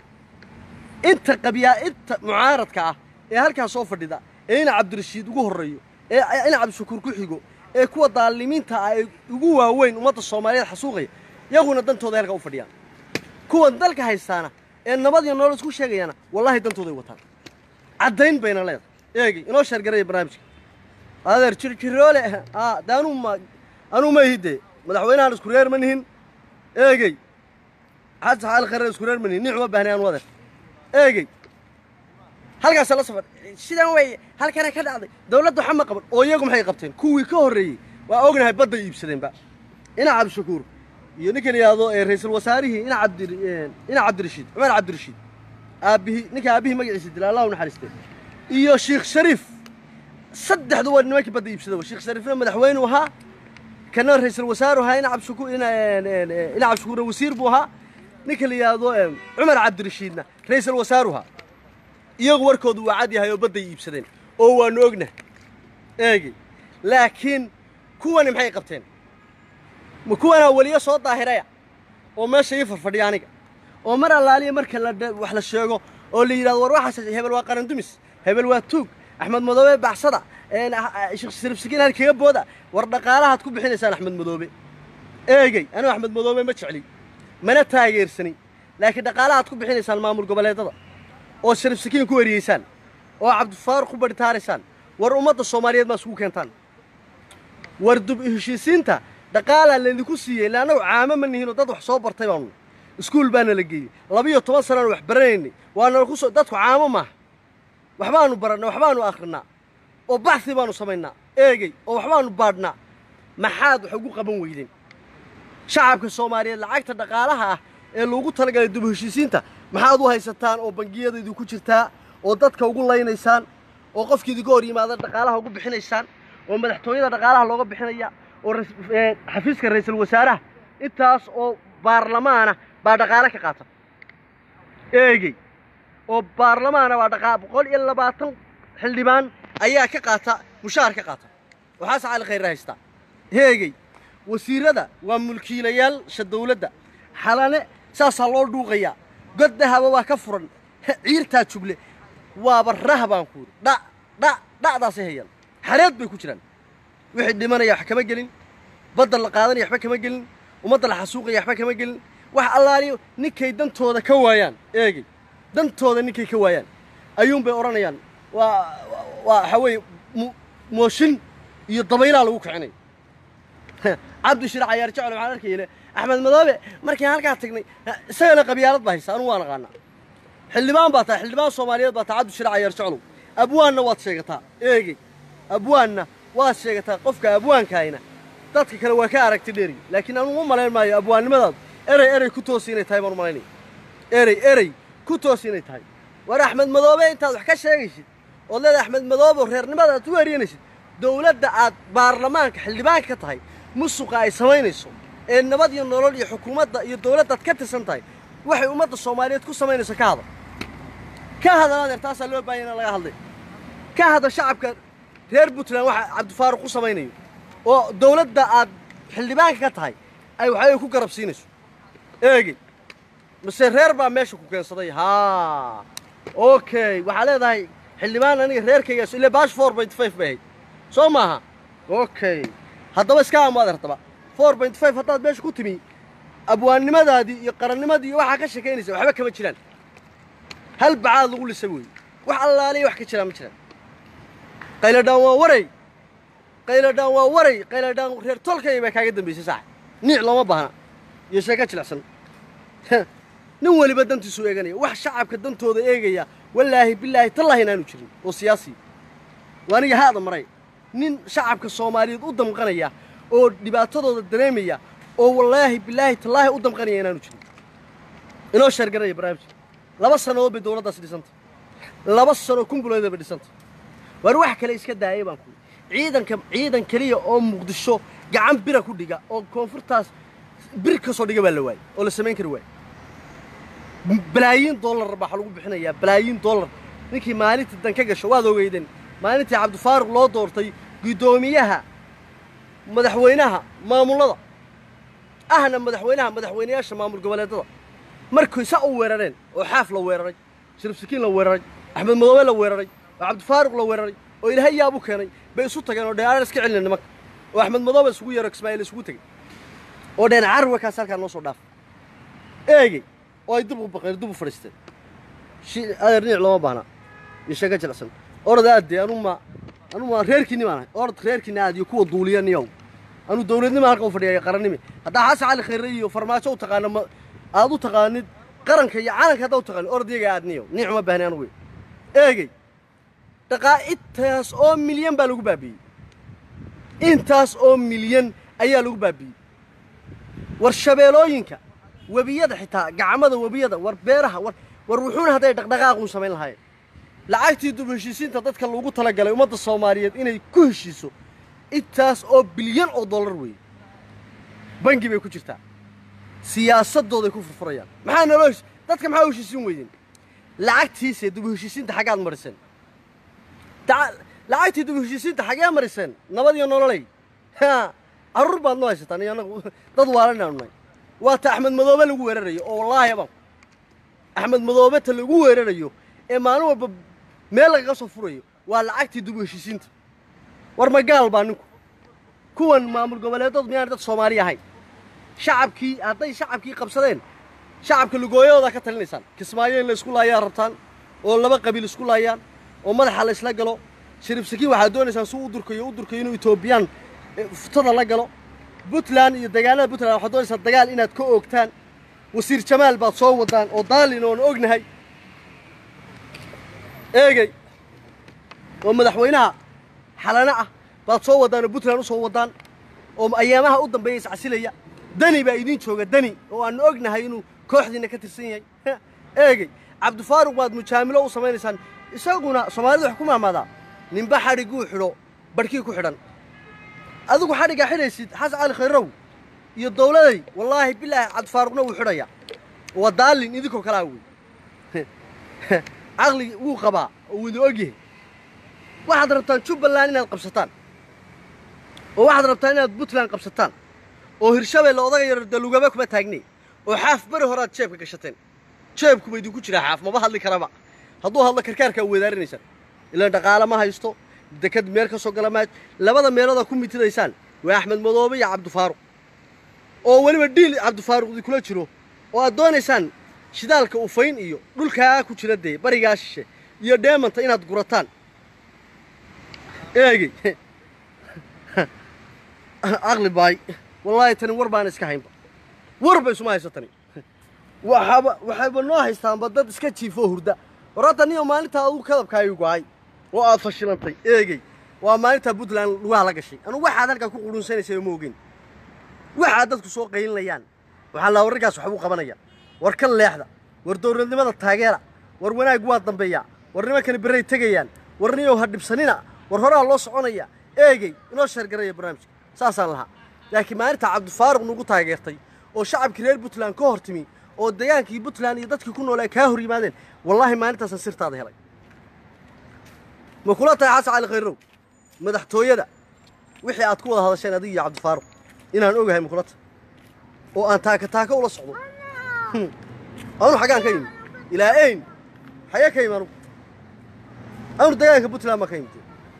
inta qabyaa inta mucaaradka ah ee halkaas soo fadhida ee ina cabdirashiid ugu horreeyo ee ina cabdishakuur ku xigo ee kuwa daalimiinta ah ee ugu waaweyn ummadda soomaaliyeed xasuuqaya yaguna dantooda halkaa u fadhiyaan kuwan dalka haystaana ee nabad iyo nolol isku sheegayana wallaahi dantooday wataan caddayn bayna leedahay eegay inoo sheergaraya barnaamijka adeer jirjiroole aa de anuu ma anuu ma ihide madaxweynahan isku reer ma nihin eegey xasan xaali khareer isku reer ma nihin nicuma baahnay anu adeer eegey halkaasa la safar sidan weeye halkana ka dhacday dawladda waxa ma qaban oo iyagu maxay qabteen kuwii ka horreeyey waa ognahay badday iibsadeenba ina cabdishakuur iyo ninka la yidhaahdo ee ra-iisul wasaarihii ina cabdi ina cabdirashiid cumar cabdirashiid aabbihii ninka aabbihii magaciisa dila allah u naxariistee iyo sheekh shariif saddexdu waa nimankii badda iibsadaba sheekh shariifna madaxweynuu ahaa kana ra-iisul wasaaru ahaa ina cabdishakuur ina ina cabdishakuurna wasiir buu ahaa ninka la yidhaahdo cumar cabdirashiidna ra-iisul wasaaru ahaa iyagu warkoodu waa cad yahay oo badday iibsadeen oo waanu ognahay eegi laakiin kuwani maxay qabteen ma kuwanaa weliyo soo daahiraya oo meesha ii farfadhiya aniga oo mar allaaliya marka la wax la sheego oo la yidhahdo war waxaas hebel waa qarandumis hebel waa tuug axmed madoobe baxsada sheekh shariif sakiin hal kaga booda war dhaqaalahaad ku bixinaysaan axmed madoobe eegey anigu axmed madoobe ma jecli mana taageersanin laakiin dhaqaalahaad ku bixinaysaan maamul goboleedada oo shariif sakiin ku weriyeysaan oo cabdifaaruq ku barhitaaraysaan war ummadda soomaaliyeed maa isugu keentaan war dub heshiisiinta dhaqaalaa laydinku siiyey illa annagu caamo ma nihinoo dad wax soo bartay baanu iskuul baana la geeyey labiyo toban sanaan wax baranaynay waana ku soo dadku caamo maaha waxbaanu barannaa waxbaanu akhrinaa oo baxsi baanu samaynaa eegey oo waxbaanu baadhnaa maxaad wax ugu qaban weydeen shacabka soomaaliyeed lacagta dhaqaalaha ah ee loogu talagalay dub heshiisiinta maxaad u haysataan oo bangiyada idinku jirtaa oo dadka ugu laynaysaan oo qofkii idinka hor yimaada dhaqaalaha ugu bixinaysaan oo madaxtooyada dhaqaalaha looga bixinaya oo xafiiska ra-iisul wasaaraha intaas oo baarlamaana baa dhaqaale ka qaata eegey oo baarlamaana baa dhaqaa boqol iyo labaatan xildhibaan ayaa ka qaata mushaar ka qaata waxaas cali khayre haystaa eegey wasiirada waa mulkiilayaasha dawladda xalane saasaa loo dhuuqayaa god dahaba waa ka furan ciirtaa jugle waaba rah baan ku yidhi dha dha dha'daasay hayaan xareed bay ku jiraan wixii dhimanaya wax kama gelin badda la qaadanaya waxba kama gelin ummadda la xasuuqaya waxba kama gelin wax allaaliyo ninkay dantooda ka waayaan eegey dantooda ninkay ka waayaan ayuunbay odhanayaan waa waa waxaa weeye mooshin iyo dabaylaa lagu kicinay cabdi shirac ayaar jecel waxaan arkayne axmed madoobe markiin halkaa tagnay isagana qabyaalad baa haysa anugu waa naqaanaa xildhibaan baa tahay xildhibaan soomaaliyeed baa tahay cabdi shirac ayaar jeclow abwaanna waad sheegataa eegey abwaanna waad sheegataa qofka abwaankaayna dadka kale waa ka aragti dheeri laakiin anugu u malayn maayo abwaannimadaadu erey erey ku toosi inay tahay baan u malaynaya erey erey ku toosi inay tahay war axmed madoobe intaad wax ka sheegaysid ood leeda axmed madoobe reernimada aad u eryanaysid dawladda aad baarlamaanka xildhibaanka ka tahay musuqa ay samaynayso ee nabad iyo nolol iyo xukuumadda iyo dawladdaad ka tirsan tahay waxay ummadda soomaaliyeed ku samaynayso ka hadal ka hadal adeer taasaa loo baahanya in laga hadlay ka hadal shacabka reer puntland waxa cabdifaaruq ku samaynayo oo dawladda aad xildhibaanka ka tahay ay waxay ku garab siinayso eegey mase reer baa meesha ku keensaday haa okay waxaa leedahay xildhibaan aniga reerkaygaas ile baash four point five bay ahayd soo maaha okay haddaba iska amaad haddaba four point five haddaad meesha ku timi abwaannimadaadii iyo qarannimadii iyo waxaa ka sheekaynaysa waxba kama jiraan hal bacaad lagu lisa weeye wax allaaliya wax ka jiraan ma jiraan qayladhaan waa waray qayladhaan waa waray qayladhaan reer tolkay baa kaaga dambaysay saax niic looma baahna iyo sheeko jilicsan nin weliba dantiisu eeganaya wax shacabka dantooda eegaya wallaahi bilaahi tallaahi inaanu jirin oo siyaasi waa aniga haada maray nin shacabka soomaaliyeed u damqanaya oo dhibaatadooda dareemaya oo wallaahi bilaahi tallaahi u damqanaya inaanu jirin inoo sheergaraya barnaamijka laba sannadood bay dowladdaasi dhisantay laba sano kumbuleeda bay dhisantay waar wax kale iska daayay baan ku ciidanka ciidan keliya oo muqdisho gacan bira ku dhiga oo koonfurtaas bir ka soo dhiga baa la waayey oo la samayn kari waayey balaayiin dollar baa lagu bixinayaa balaayiin dollar ninkii maalintii dan ka gasho waad ogeyden maalintii cabdifaaruq loo doortay guddoomiyaha madaxweynaha maamullada ahna madaxweynaha madaxweynayaasha maamul goboleedada markay sa u weerareen oo xaaf la weeraray shariif sakiin la weeraray axmed madoobe la weeraray oo cabdifaaruq la weeraray oo ilaahay yaab u keenay bay isu tageen oo dheeraar iska celina nimanka oo axmed madoobe isugu yeero ismaa'iil isugu tegey oo dheen carwa kaas halkaa noo soo dhaaf eegey oo ay dib u baqeen dib u fadhiisteen adeer niic looma baahna iyo sheega jilicsan orod aadde anuma anuma reerkiinni baan ahay orod reerkiinni aad iyo kuwa duuliya niyow anu dowladnima halka u fadhiya qarannimi haddaa xasan cali khayre iyo farmaajo u taqaano ma aad u taqaanid qaranka iyo calanka haddaa u taqaanid orod iyaga aad niyow niic uma baahni anugu eegey dhaqaa intaas oo milyan baa lagu baabi'iyey intaas oo milyan ayaa lagu baabi'iyey war shabeelooyinka webiyada xitaa gacmada webiyada war beeraha war war wuxuuna hadday dhaqdhaqaaquun samayn lahaayeen lacagtii dub heshiisiinta dadka loogu talagalay ummadda soomaaliyeed inay ku heshiiso intaas oo bilyan oo dollar weeye bangi bay ku jirtaa siyaasadooday ku furfurayaan maxaa naloo hesh dadka maxaa u heshiisin weydeen lacagtiise dub heshiisiinta xaggaad mariseen lacagtii dub heshiisiinta xaggee mariseen nabad iyo nololay ha carruur baad noo haysataan iyo annagu dad waalanaynu nahay waa ta axmed madoobe lagu weerarayo oo wallaahi abaan axmed madoobe ta lagu weerarayo ee maalin walba meel lagaga soo furayo waa lacagtii dub heshiisiinta war ma gaal baa ninku kuwan maamul goboleedood miyaan dad soomaali ahayn shacabkii hadday shacabkii qabsadeen shacabka lugooyadoodaa ka talinaysaan kismaayo in la isku laayaa rabtaan oo laba qabiil isku laayaan oo madaxa la isla galo shariif sakiin waxaad doonaysaan suu u durkayo u durkayo inuu etoobiyaan futada la galo puntland iyo dagaalada puntland waxaad doonaysaan dagaal inaad ka oogtaan wasiir jamaal baad soo wadaan oo daalin oon ognahay eegey oo madaxweynaha xalana ah baad soo wadaan oo puntland u soo wadaan oo ayaamaha u dambeeya iscasilaya dani baa idiin jooga dani oo aanu ognahay inuu kooxdiinna ka tirsan yahay eegey cabdifaaruq baad mujaamilo u samaynaysaan isaguna soomaalida wax ku maamaadaa ninba xadhigguu xidho badhkii ku xidhan adigu xadhiggaa xidhaysid xasan cali khayrow iyo dowladay wallaahi bilaahi cabdifaaruqna wuu xidhaya waa daalin idinkoo kalaa wey caqli wuu qabaa oo wuu idin ogyahay waxaad rabtaan jubbaland inaad qabsataan oo waxaad rabtaan inaad puntland qabsataan oo hirshabeelle odaga yar dalugaba kuma taagnay oo xaaf beri horaad jeebka gashateen jeebkuba idinku jiraa xaaf maba hadli karaba hadduu hadlo karkaarkaa weedaarinaysaan ilaan dhaqaale ma haysto dekad meel ka soo gala maaj labada meeloodaa ku mitiraysaan waa axmed madoobe iyo cabdifaaruq oo weliba dhiil cabdifaaruq idinkula jiro oo aad doonaysaan shidaalka ufayn iyo dhulkaa ku jira dee barigaa shishe iyo dheemanta inaad gurataan eegey caqli baay wallaahi tani war baana iska haynba warba isuma hayso tani waxaaba waxayba noo haystaanba dad iska jiifoo hurda war hadda niyo maalintaa adugu kadabkaayu go-ay oo aad fashilantay eegey waa maalintaa puntland lugaha la gashay anugu waxaad halkaa ku qudhunsanaysay ma ogeyn waxaad dadku soo qaylinayaan waxaa laa warrinkaas waxbuu qabanaya war kan leexda war dowladnimada taageera war wanaag waa dambeeyaa war nimankani berray tegayaan war niyow ha dhibsanina war horaa loo soconaya eegey inoo sheergaraya barnaamijka saasaan lahaa laakiin maalintaa cabdifaaruq nagu taageertay oo shacabkii reer puntland ka hor timi oo degaankii puntland iyo dadkii ku noolaa kaa hor yimaadeen wallaahi maalintaasaan sirtaada helay ma kula tahay xasan cali khayrow madaxtooyada wixii aad ku wada hadasheen adiga iyo cabdifaaruq inaan ogahay ma kula tahay oo aan taaka taaka ula socdo anu xaggaan ka yimid ilaa eyn xagee ka yimi anugu anu degaanka puntland baan ka yimid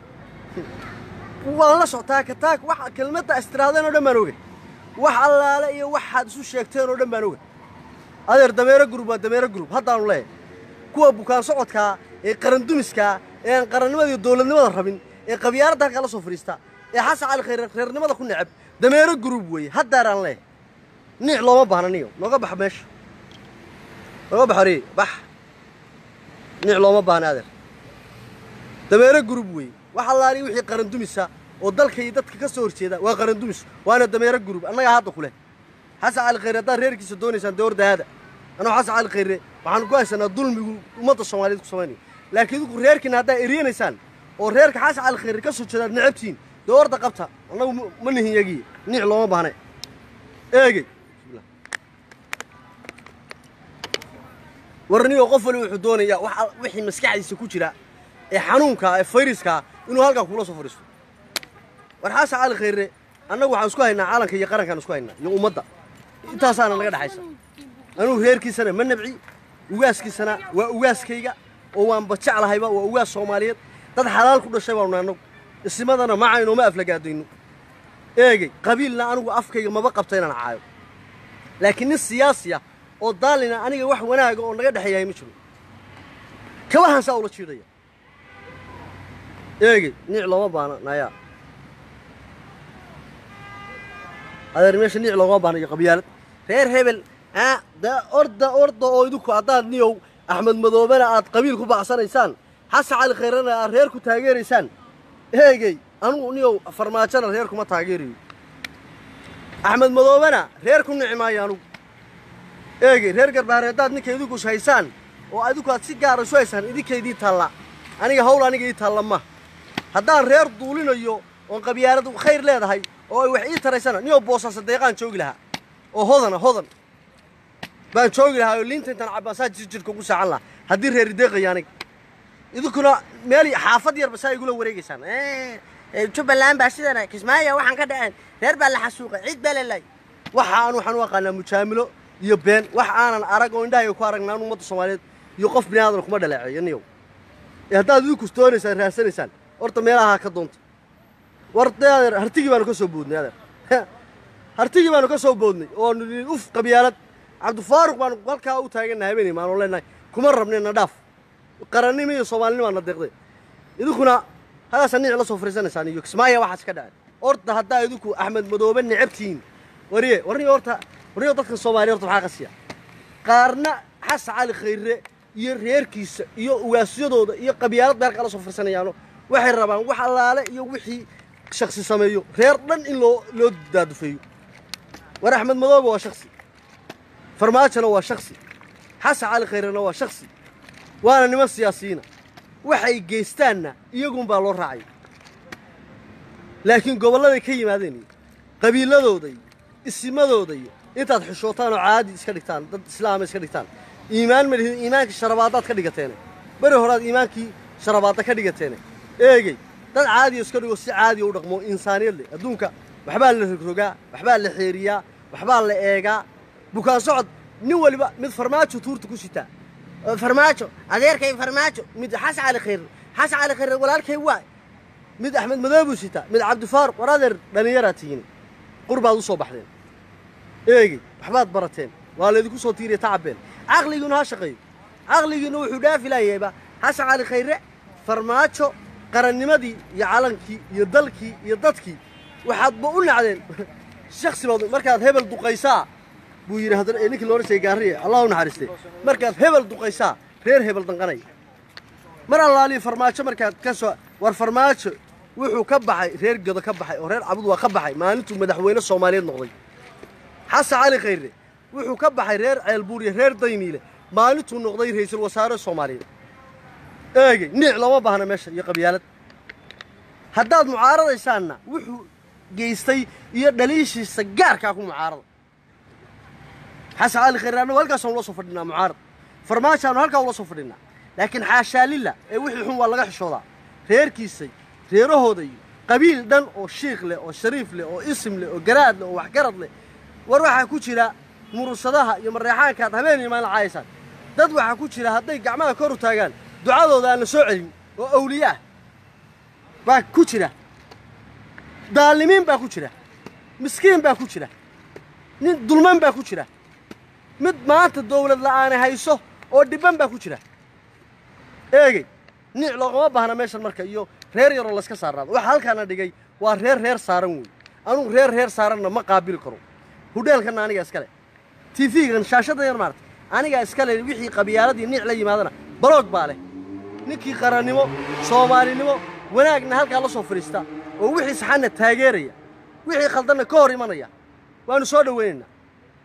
waan la soctaa ka taag wax kelmadda istiraadeen oo dhan baan ogay wax allaale iyo waxaad isu sheegteen oo dhan baan ogay adeer dameero gurub waa dameero gurub haddaanu leeyahay kuwa bukaan socodkaa ee qarandumiskaa ee aan qarannimada iyo dowladnimada rabin ee qabyaaradda halkaa la soo fadhiistaa ee xasan cali khayr reernimada ku necab dameero gurub weeye haddaaraan leeyahay niic looma baahna niyo nooga bax meesha nooga bax horeye bax niic looma baahna adeer dameero gurub weeye wax allaali wixii qarandumisa oo dalka iyo dadka ka soo horjeeda waa qarandumis waana dameero gurub annagaa hadda ku leh xasan cali khayre haddaad reerkiisa doonaysaan dee ordahaada anuu xasan cali khayre waxaanu ku haysanaa dulmigu ummadda soomaaliyeed ku samaynayo laakiin idinku reerkiina haddaa eryanaysaan oo reerka xasan cali khayre ka soo jeedaad necabtihiin dee orda qabta annagu ma nihin yagiye niic looma baahne eegey warniyo qof wali wuxuu doonayaa wax wixii maskaxdiisa ku jira ee xanuunka ee fayraskaa inuu halkaa kula soo fadhiisto war xasan cali khayre annagu waxaan isku haynaa caalanka iyo qarankaan isku haynaa iyo ummadda intaasaana naga dhexaysa anugu reerkiisana ma nabci ugaaskiisana waa ugaaskayga oo waanba jeclahayba waa ugaas soomaaliyeed dad xalaal ku dhashay baanu annagu isimadana macayno ma aflagaadayno eegey qabiilna anigu afkayga maba qabta inaan caayo laakiin nin siyaasi ah oo daalina aniga wax wanaaga oo naga dhexeeyahay ma jiro kabahan saa ula jiidhaya eegey niic looma baana nayaa adeer meesha niic loogama baana iyo qabyaalad reer hebel aa da orda orda oo idinku haddaad niyow axmed madoobena aad qabiil ku bacsanaysaan xasan cali khayrana aad reer ku taageeraysaan eegey anugu niyow farmaajona reer kuma taageerayo axmed madoobena reer ku nici maayo anugu eegey reer garbaare haddaad ninka idinku haysaan oo adinku aad si gaara isu haysaan idinkaydii taalla aniga hawl aniga ii taalla ma haddaan reer duulinayo oon qabyaalad khayr leedahay oo ay wax ii taraysana niyoo boosaasa deeqaan joogi lahaa oo hodana hodan baan joogi lahaa oo liinta intaan cabbaasaa jirjirka ugu saacan lahaa haddii reeri deeqaya aniga idinkuna meel xaafad yarba saa igula wareegaysaan jubbaland baa sidana kismaayo waxaan ka dhaceen reer baa la xasuuqay ciid baa lalay waxa aan waxaan u aqaanaa mujaamilo iyo been wax aanan arag oo indhahayga ku aragnaan ummadda soomaaliyeed iyo qof bini aadan kuma dhaleeceeyo niyow ee haddaad idinku doonaysaan raadsanaysaan horta meelaha ka doonta war dee adeer hartigii baanu ka soo boodnay adeer hartigii baanu ka soo boodnay oo nidhi uf qabyaalad cabdifaaruq baanu halkaa u taagannahay habeenay maanu leenahay kuma rabnayna dhaaf qarannimo iyo soomaalinimo aana deeqday idinkuna hadaasa niic la soo fariisanaysaan iyo kismaayo waxaas ka dhacay horta haddaa idinku axmed madoobe necabtihiin wariye warniyo horta warniyo dadka soomaaliya horta maxaa qasiya qaarna xasan cali khayre iyo reerkiisa iyo ugaasyadooda iyo qabyaalad beerka la soo firsanayaano waxay rabaan wax allaale iyo wixii shaksi sameeyo reer dhan in loo loo daadufeeyo war axmed madoobe waa shaksi farmaajona waa shaksi xasan cali khayrena waa shaksi waana niman siyaasiyiina waxay geystaanna iyagunbaa loo raacay laakiin gobolladay ka yimaadeen iyo qabiiladooda iyo isimadooda iyo intaad xishootaan oo caadi iska dhigtaan dad islaama iska dhigtaan iimaan ma lihid iimaankii sharabaadaad ka dhigateene beri horaad iimaankii sharabaadda ka dhigateene eegey dad caadiya iska dhigo si caadiya u dhaqmo insaaniyad leh adduunka waxbaa la rogrogaa waxbaa la xeeriyaa waxbaa la eegaa bukaan socod nin waliba mid farmaajo tuurta ku sitaa farmaajo adeerkay farmaajo mid xasan cali khayr xasan cali khayr walaalkay waa mid axmed madoobuu sitaa mid cabdifaaruq war adeer dhallinyaraa tihiin qurbaad u soo baxdeen eegey waxbaad barateen waa laydinku soo tiiriya tacabeen caqligiinu ha shaqeeyo caqligiinu wuxuu dhaafi laayahayba xasan cali khayre farmaajo qarannimadii iyo calankii iyo dalkii iyo dadkii waxaadba u nacdeen shaksi baad markaad hebel duqaysaa buu yidhi haddana ee ninkii loodhan jiray gaariye allah u naxariistay markaad hebel duqaysaa reer hebel danqanay mar allaalihi farmaajo markaad ka soo war farmaajo wuxuu ka baxay reer godo ka baxay oo reer cabud waa ka baxay maalintuu madaxweyne soomaaliyeed noqday xasan cali khayre wuxuu ka baxay reer ceelbuur iyo reer dayniile maalintuu noqday ra'iisul wasaare soomaaliyeed eegey niic looma baahna meesha iyo qabyaalad haddaad mucaaradaysaanna wuxuu geystay iyo dhaliishiisa gaarkaa ku mucaarada xasan cali khayre annagu halkaasaan ula soo fadhinaa mucaarad farmaajaanu halkaa ula soo fadhinaa laakiin xaashaa lilla ee wixii xun waa laga xishoodaa reerkiisay reerahooda iyo qabiil dhan oo shiikh leh oo shariif leh oo isim leh oo garaad leh oo waxgarad leh war waxaa ku jira murursadaha iyo mareexaankaad habeen iyo maalin caayaysaan dad waxaa ku jira hadday gacmaha kor u taagaan ducadooda aan la soo celin oo awliye ah baa ku jira daalimiin baa ku jira miskiin baa ku jira nin dulman baa ku jira mid maanta dawlad la'aane hayso oo dhibban baa ku jira eegey niic loogama baahna meeshan marka iyo reer yaroo layska saarnaado waxa halkaana dhigay waa reer reer saaran weey anugu reer reer saaranna ma qaabili karo hudheelkanna anigaa iskale tv-gan shaashadda yar maarta anigaa iskale wixii qabyaaladii niic la yimaadana baloog baa leh ninkii qarannimo soomaalinimo wanaagna halkaa la soo fadhiista oo wixii saxanna taageeraya wixii khaldanna ka hor imanaya waannu soo dhowaynaynaa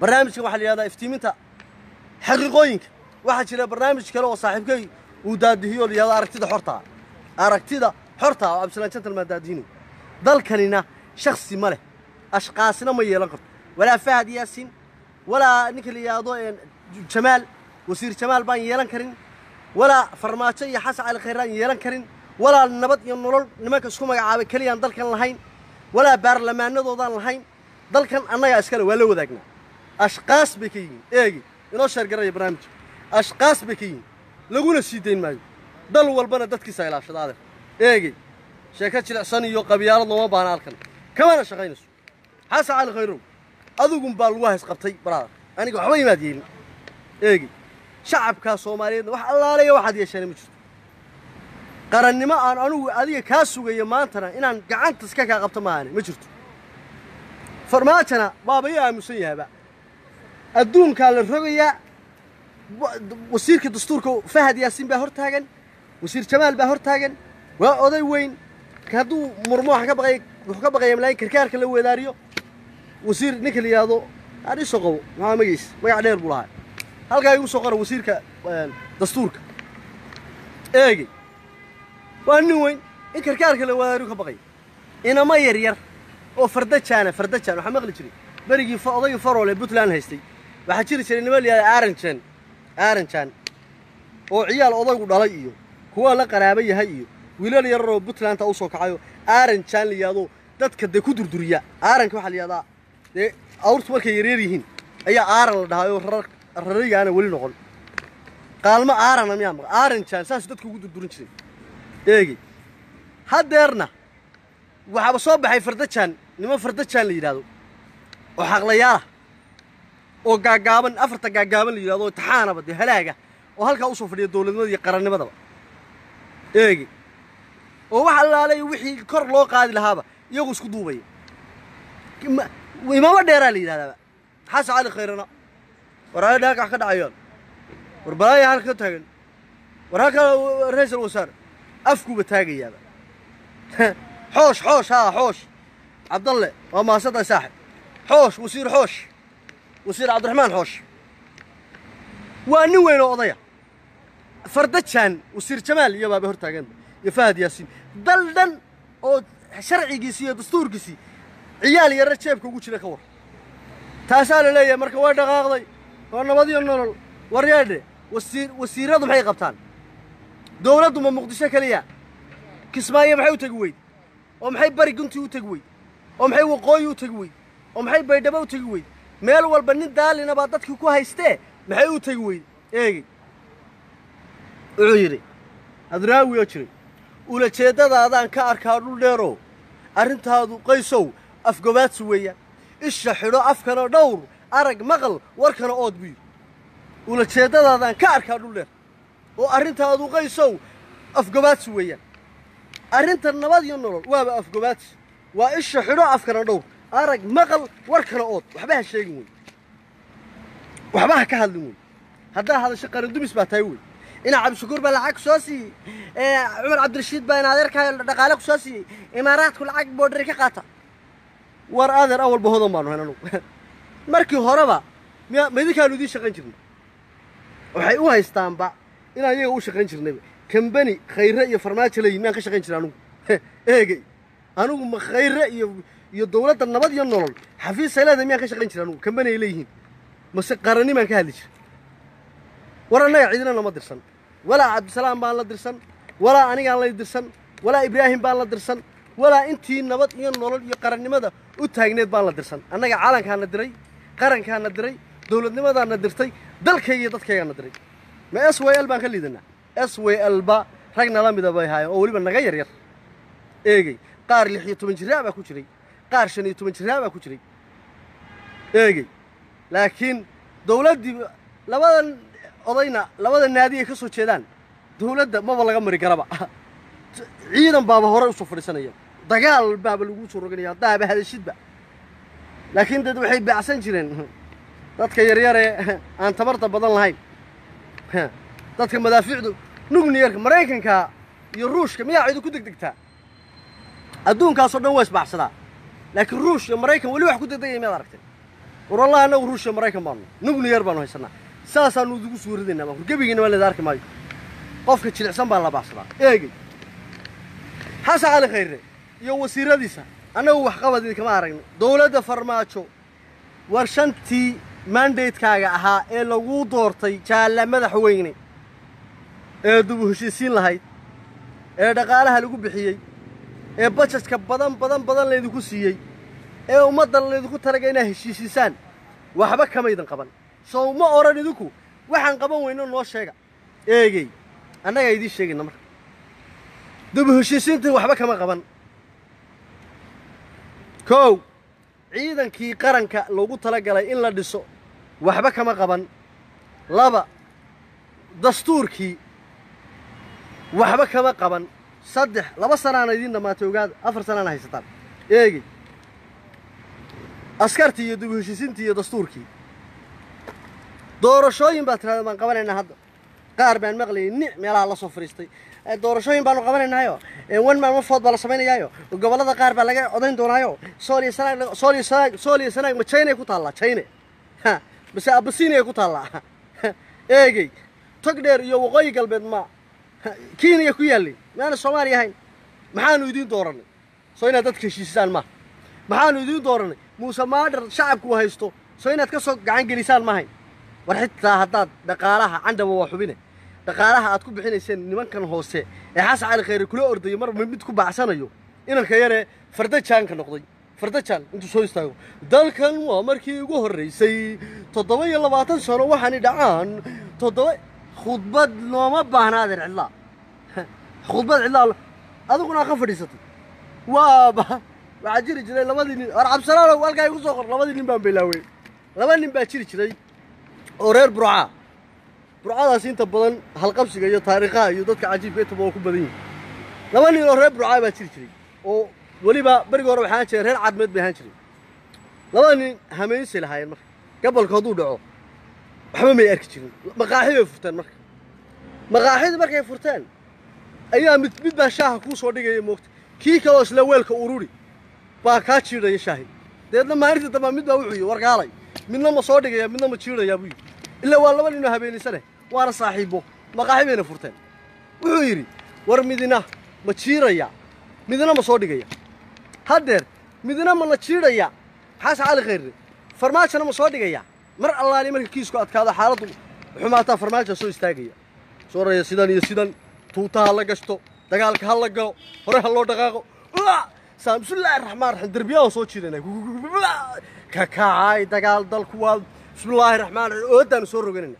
barnaamijkan waxaa la yidhahdaa iftiiminta xaqiiqooyinka waxaa jira barnaamij kale oo saaxiibkay uu daadihiyo la yidhahdo aragtida xortaa aragtida xortaa oo absalaan gentleman daadihinu dalkanina shaksi ma leh ashqaasina ma yeelan karto walaa fahad yaasin walaa ninka la yidhaahdo jamaal wasiir jamaal baan yeelan karin walaa farmaajo iyo xasan cali khayraan yeelan karin walaa nabad iyo nolol nimanka isku magacaabay keliyaan dalkan lahayn walaa baarlamaanadoodaan lahayn dalkan annagaa iskale waa la wadaagnaa ashqaas bay ka yihiin eegi inoo sheergaraya barnaamijka ashqaas bay ka yihiin laguna sii dayn maayo dal walbana dadkiisa ilaashada adeer eegi sheeko jilicsan iyo qabyaalad looma baana halkan kamana shaqaynayso xasan cali khayrow adigun baa lagu hays qabtay baraada aniga waxba imaad yeelin eegi shacabkaa soomaaliyeedna wax allaaleya waxaad yeesheena ma jirto qarannimo aan anugu adiga kaa sugayo maantana inaan gacanta iska kaa qabto maahane ma jirto farmaajana baaba ii aamusan yahaba adduunkaa la rogayaa wasiirka dastuurka fahad yaasiin baa hor taagan wasiir jamaal baa hor taagan waa oday weyn hadduu murmo waxaan ka baqaya wuxuu ka baqaya malaayin karkaarka la weedaariyo wasiir ninka la yidhaahdo aan isoo qabo maxaa magaciis magac dheer buu lahaa halkaa igu soo qora wasiirka dastuurka eegi waa nin weyn in karkaarka la weedaariyo ka baqaya inama yar yar oo fardajaana fardajaan waxaa maqli jiray berigii odaygii farol ee puntland haystay waxaa jiri jiray nima la yidhahda aaranjan aaranjan oo ciyaal odaygu dhalay iyo kuwa la qaraaba yahay iyo wiilal yararoo puntlandta u soo kacayo aaranjan la yidhahdo dadka dee ku durduriya aaranka waxaa la yidhahdaa dee awrtu markay yaryar yihiin ayaa aaran la dhahaayoo rarar rarigaana weli noqon qaalmo aarana miyaa maqa aaranjan saasuu dadka ugu durdurin jiray eegi haddeerna waxaaba soo baxay fardajaan niman fardajaan la yidhahdo oo xaqlayaalah oo gaagaaban afarta gaagaaban la yidhahdo oo taxaanaba dee halaaga oo halkaa usoo fadhiya dowladnimada iyo qarannimadaba eegi oo wax allaalay wixii kor loo qaadi lahaaba iyagu isku duubaya imaamo dheeraa la yidhahdaaba xasan cali khayrana war aayadha halka wax ka dhacayaan war balaaya halka ka taagan war halka ra-iisal wasaar afkuuba taagayaaba xoosh xoosh haa xoosh cabdalle waa mahadsantahay saaxib xoosh wasiir xoosh wasiir cabdiraxmaan xoosh waa nin weyn oo odaya fardajaan wasiir jamaal iyo baaba hor taaganba iyo fahad yaasiin dal dhan oo sharcigiisii iyo dastuurkiisii ciyaal yarra jeebka ugu jira ka war taasaa la leeyahay marka way dhaqaaqday waa nabadiyo nolol waryeedhe wasiir wasiirradu maxay qabtaan dowladdu ma muqdisho keliya kismaayo maxay u tegi weyd oo maxay bari guntii u tegi weyd oo maxay waqooyi u tegi weyd oo maxay baydhabo u tegi weyd meel walba nin daalina baa dadkii ku haystee maxay u tegi weyd eegi wuxuu yidhi hadraawi oo jiray ulajeeddadaadaan ka arkaa dhul dheerow arrintaadu qaysow afgobaadsi weeyaan isha xidho afkana dhowr arag maqal warkana ood buu yidhi ulajeeddadaadaan ka arkaa dhul dheer oo arrintaadu qaysow afgobaadsi weeyaan arrinta nabad iyo nolol waaba afgobaadsi waa isha xidho afkana dhowr arag maqal warkana ood waxba ha sheegin wey waxba ha ka hadlin wey haddaa hadasho qarandumis baa tahay wey inaa cabdishakuur baa lacag ku soo siiyey cumar cabdirashiid baa in adeerkaa dhaqaale ku soo siiyey imaaraadku lacag boodhari ka qaata war adeer awalba hodan baanu hayn anugu markii horeba miya ma idinkaanu idiin shaqayn jirnay waxay u haystaanba inaan iyaga u shaqayn jirnayba kambani khayre iyo farmaajo leeyihin miyaan ka shaqayn jiray anugu eegey anugu ma khayre iyo iyo dowladda nabad iyo nolol xafiisay leedahay miyaan ka shaqayn jiray anugu kambani ay leeyihiin mase qarannimaan ka hadli jiray war annaga cidina nama dirsan walaa cabdisalaam baan la dirsan walaa anigaan la dirsan walaa ibraahim baan la dirsan walaa intii nabad iyo nolol iyo qarannimada u taagneed baan la dirsan annaga calankaana diray qarankaana diray dowladnimadaana dirtay dalkayga iyo dadkaygaana diray ma s w l baan ka liidanaa s w l ba rag nala mida bay haayeen oo weliba naga yar yar eegey qaar lix iyo toban jiraa baa ku jiray qaar shan iyo toban jiraa baa ku jiray eegey laakiin dowladdii labadan odayna labada naadi ay ka soo jeedaan dowladda maba laga mari karaba ciidan baaba hore usoo fadhiisanaya dagaal baaba lagu soo roganaya haddaaba hadashidba laakiin dad waxay baacsan jireen dadka yaryaree aan tabarta badan lahayn dadka madaafiicdu nugniyarka maraykanka iyo ruushka miyaa ciidu ku degdegtaa adduunkaasoo dhan waa isbaacsadaa laakiin ruush iyo maraykan weli wax ku degdegaya miyaad aragtay war wallahi annagu ruushya maraykan baanu nuclear baanu haysanaa saasaanu idigu suuradaynaa baan gebigiina waa leeda arki maayo qofka jilicsan baa la baacsadaa eegey xasan cali khayre iyo wasiiradiisa annagu waxqabad idinkama aragno dowladda farmaajo war shantii mandatekaaga ahaa ee laguu doortay jaalla madaxweyne ee dubu heshiisiin lahayd ee dhaqaalaha lagu bixiyey ee bajetka badan badan badan laydinku siiyey ee ummadda laydinku talaga inaad heshiisiisaan waxba kamaydan qaban sow ma odhan idinku waxaan qaban weyno noo sheega eegey annagaa idiin sheegayna marka dubu heshiisiintii waxba kama qaban kow ciidankii qaranka loogu talagalay in la dhiso waxba kama qaban laba dastuurkii waxba kama qaban saddex laba sanaana idiin dhammaatay ogaada afar sanaana haysataan eegey askartii iyo dubu heshiisiintii iyo dastuurkii doorashooyin baa tirahda baan qabanaynaa hadda qaar baan maqlayay nic meelaha la soo fadhiistay doorashooyin baanu qabanaynayo wan maan wafood baa la samaynayaayo gobollada qaar baa laga codayn doonaayo sool iyo sanaag sool iyo sanaag sool iyo sanaag ma china ku taallaa china ha base abasinia ku taallaa eegey tog dheer iyo waqooyi galbeed ma kenya ku yaallay maana soomaaliya ahayn maxaanu idiin doorannay soo inaad dadka heshiisisaan maaha maxaanu idiin doorannay muuse maadhar shacabku haysto soo inaad ka soo gacan gelisaan maahayn war xitaa haddaad dhaqaalaha candhaba waa xubine dhaqaalaha aad ku bixinayseen nimankan hoose ee xasan cali khayre kula ordayo mar mid ku baacsanayo inanka yaree fardajaanka noqday fardajaan intuu soo istaago dalkan waa markii ugu horraysay toddoba iyo labaatan sano waxaani dhacaan toddoba khudbad looma baahna adeer cidlaa khudbad cidlaa adiguna ka fadhiisatay waaba waxaa jiri jiray labadii nin war cabdisalaalow halkaa igu soo qor labadii nin baan bilaawey laba nin baa jiri jiray oo reer burcaa burcadaas inta badan halqabsiga iyo taariikhaha iyo dadka cajiibka intaba waa ku badan yihin laba nin oo reer burcaa baa jiri jiray oo weliba berigii hore waxaan jiray reer cadmeed bay ahaan jiray labada nin hameynsay lahaayeen marka gabolka hadduu dhaco waxba may arki jirin maqaaxi bay furteen marka maqaaxidii markay furteen ayaa mid mid baa shaaha kuu soo dhigaya moogta kii kaloo isla weelka ururi baa kaa jiidhaya shaahi deedna maalinta dambaa mid baa wuxuu yidhi wargaalay midna ma soo dhigaya midna ma jiidhayaa buu yidhi ilaa waa laba ninoo habeenaysane waana saaxiibo maqaaxi bayna furteen wuxuu yidhi war midina ma jiiraya midna ma soo dhigaya haddeer midna ma la jiidhaya xasan cali khayre farmaajona ma soo dhigaya mar allaali marka kiisku adkaado xaaladdu xumaataa farmaaja soo istaagaya soo raya sidan iyo sidan tuuta ha la gashto dagaalka ha la galo hore ha loo dhaqaaqo saa bismillaahi raxmaan raxiim derbiyaha soo jiidana ka kacay dagaal dalku waa bismillaahi raxmaan raxiim oodaanu soo roganayna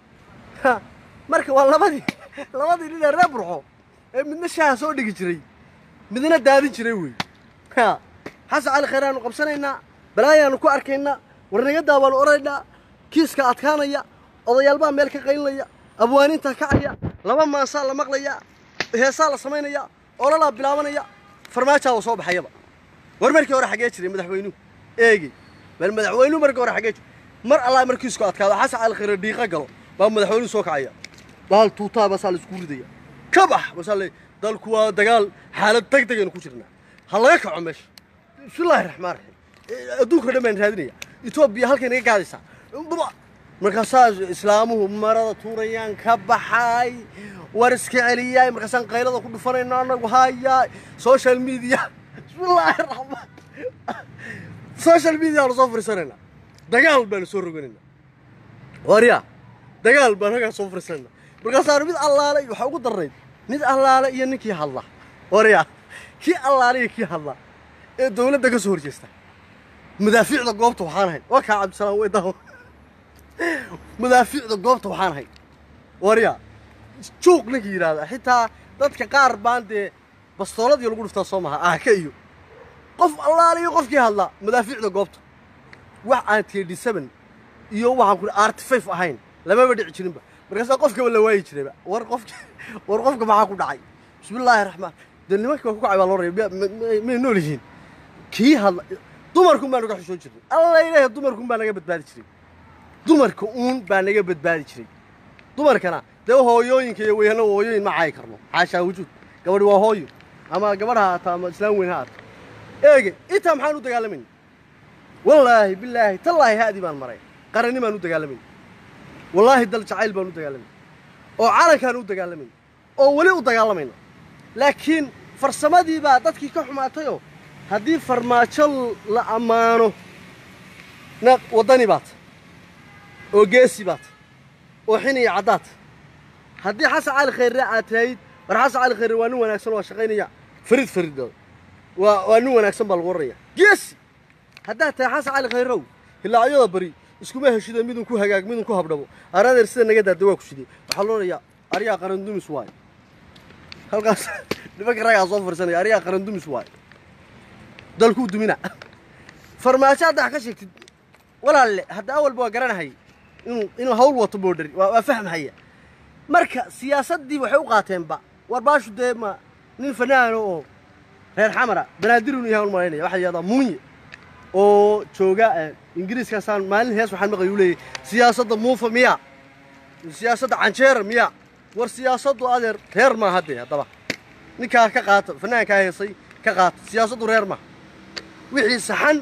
marka waa labadii labadii nin ee reer burxo ee midna shaaha soo dhigi jiray midna daadin jiray wey xasan cali khayr aanu qabsanaynaa balaayaanu ku arkaynaa warnagadaa baanu odhanaynaa kiiska adkaanaya odayaalbaa meel ka qaylinaya abwaaninta kacaya laba maasaa la maqlaya heesaa la samaynaya ololaa bilaabanaya farmaajaa waa soo baxayaba war markii hore xaggee jiray madaxweynuhu eegi bal madaxweynuhu markii hore xaggee jiray mar allaa markiisku adkaado xasan cali khayre dhiiqa galo baa madaxweynuhu soo kacaya bahal tuutaa basaa la isku ridaya ka bax basaa le dalku waa dagaal xaalad deg degaynu ku jirnaa ha laga kaco meesha bismillaahi raxmaan raxiim adduunka dhan baan raadinaya etoobiya halkay naga gaadaysaa markaasaa islaamuhu marada tuurayaan ka baxay war iska celiyaay markaasaan qaylada ku dhufanayno anagu hayaay social media bismillaahi raxmaan social media aanu soo fariisanayna dagaal baanu soo roganayna warya dagaal baan halkaa soo fariisanayna markaasaanu mid allaale waxaa ugu darnayd mid allaale iyo ninkii hadla warya kii allaale iyo kii hadla ee dawladda ka soo horjeesta madaafiicda goobta waxaan ahay waa kaa cabdisalaam way daawo madaafiicda goobta waxaan ahay warya juuq ninkii yidhaahda xitaa dadka qaar baan dee bastooladii lagu dhuftaa soo maha aaka iyo qof allaale iyo qofkii hadlaa madaafiicda goobta wax aan td seven iyo waxaan ku arty five ahayn lamaba dhici jirinba markaasaa qofkaba la waayi jirayba war qofka war qofka maxaa ku dhacay bismillaahi raxmaan dee nimankii waa ku kacay baa loo raya may nool yihiin kii hadla dumarkun baa naga xushoon jirnay alla ilaahay dumarkun baa naga badbaadi jiray dumarka uun baa naga badbaadi jiray dumarkana dee hooyooyinka iyo weyhano hooyooyin ma caayi karno xaashaa wujuud gabadhi waa hooyo ama gabadh ha haato ama islaam weyn ha haato eege intaa maxaan u dagaalamayna wallaahi bilaahi tallaahi haadii baan maray qaranni baan u dagaalamayna wallaahi dal jacayl baan u dagaalamayna oo calankaan u dagaalamayna oo weli u dagaalamayna laakiin farsamadii baa dadkii ka xumaatayoo haddii farmaajo la ammaano na waddani baad oo geesi baad oo xin iyo caddaad haddii xasan cali khayre aad tiraahid war xasan cali khayre waa nin wanaagsan oo shaqaynaya farid faridooda waa waa nin wanaagsan baa lagu warraya geesi haddaad tahay xasan cali khayrow hilaacyada bari iskuma heshido midun ku hagaag midun ku habdhabo aradeer sida naga daada waa ku sidee waxaa loo odhanayaa aryaa qarandumis waayo halkaas nimanka raggaa soo fariisanaya aryaa qarandumis waayo dalkuu dumina farmaajo hadda wax ka sheegtid walaalle hadda awalba waa garanahay inuu inuu hawl wato boodhari waa waa fahmhaya marka siyaasaddii waxay u qaateenba war baashu dee ma nin fanaano oo reer xamara banaadirun yahay un malaynaya waxaa yidhahdaa muunye oo jooga ingiriiskaasaan maalin hees waxaan maqlay uu leeyahay siyaasadda muufa miya siyaasadda canjeera miya war siyaasaddu adeer reer maaha haddee haddaba ninkaa ka qaata fanaankaa heesay ka qaata siyaasaddu reer maaha wixii saxan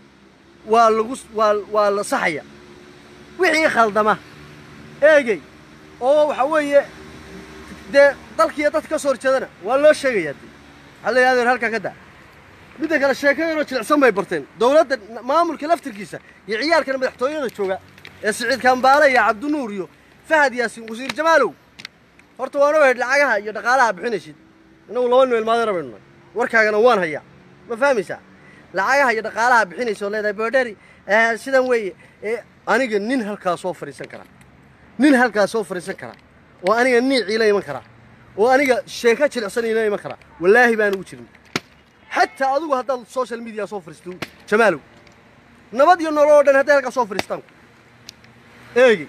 waa lagu waa waa la saxaya wixii khaldama eegey oo waxa weeye dee dalkiiyo dadka ka soo horjeedana waa loo sheegayaa dee waxaa la yidhahda halkaa ka daa midda kale sheekadeenoo jilicsan bay barteen dowladda maamulka laftirkiisa iyo ciyaalkana madaxtooyada jooga ee siciid kambaale iyo cabdinuur iyo fahad yaasiin wasiir jamaalow horta waan ogahay lacagaha iyo dhaqaalaha bixinaysid innagu laba noel maadana baynu nahay warkaagana waan hayaa ma fahmaysaa lacagaha iyo dhaqaalaha bixinaysa oo leedahay boodhari sidan weeye aniga nin halkaa soo fadhiisan karaa nin halkaa soo fadhiisan karaa oo aniga niiciila iman karaa oo aniga sheeko jilicsan ila iman karaa wallaahi baan ugu jirin xataa adigu haddaad social media soo fadhiisto jamaalow nabad iyo nolol oo dhan hadday halkaa soo fadhiistaan eegi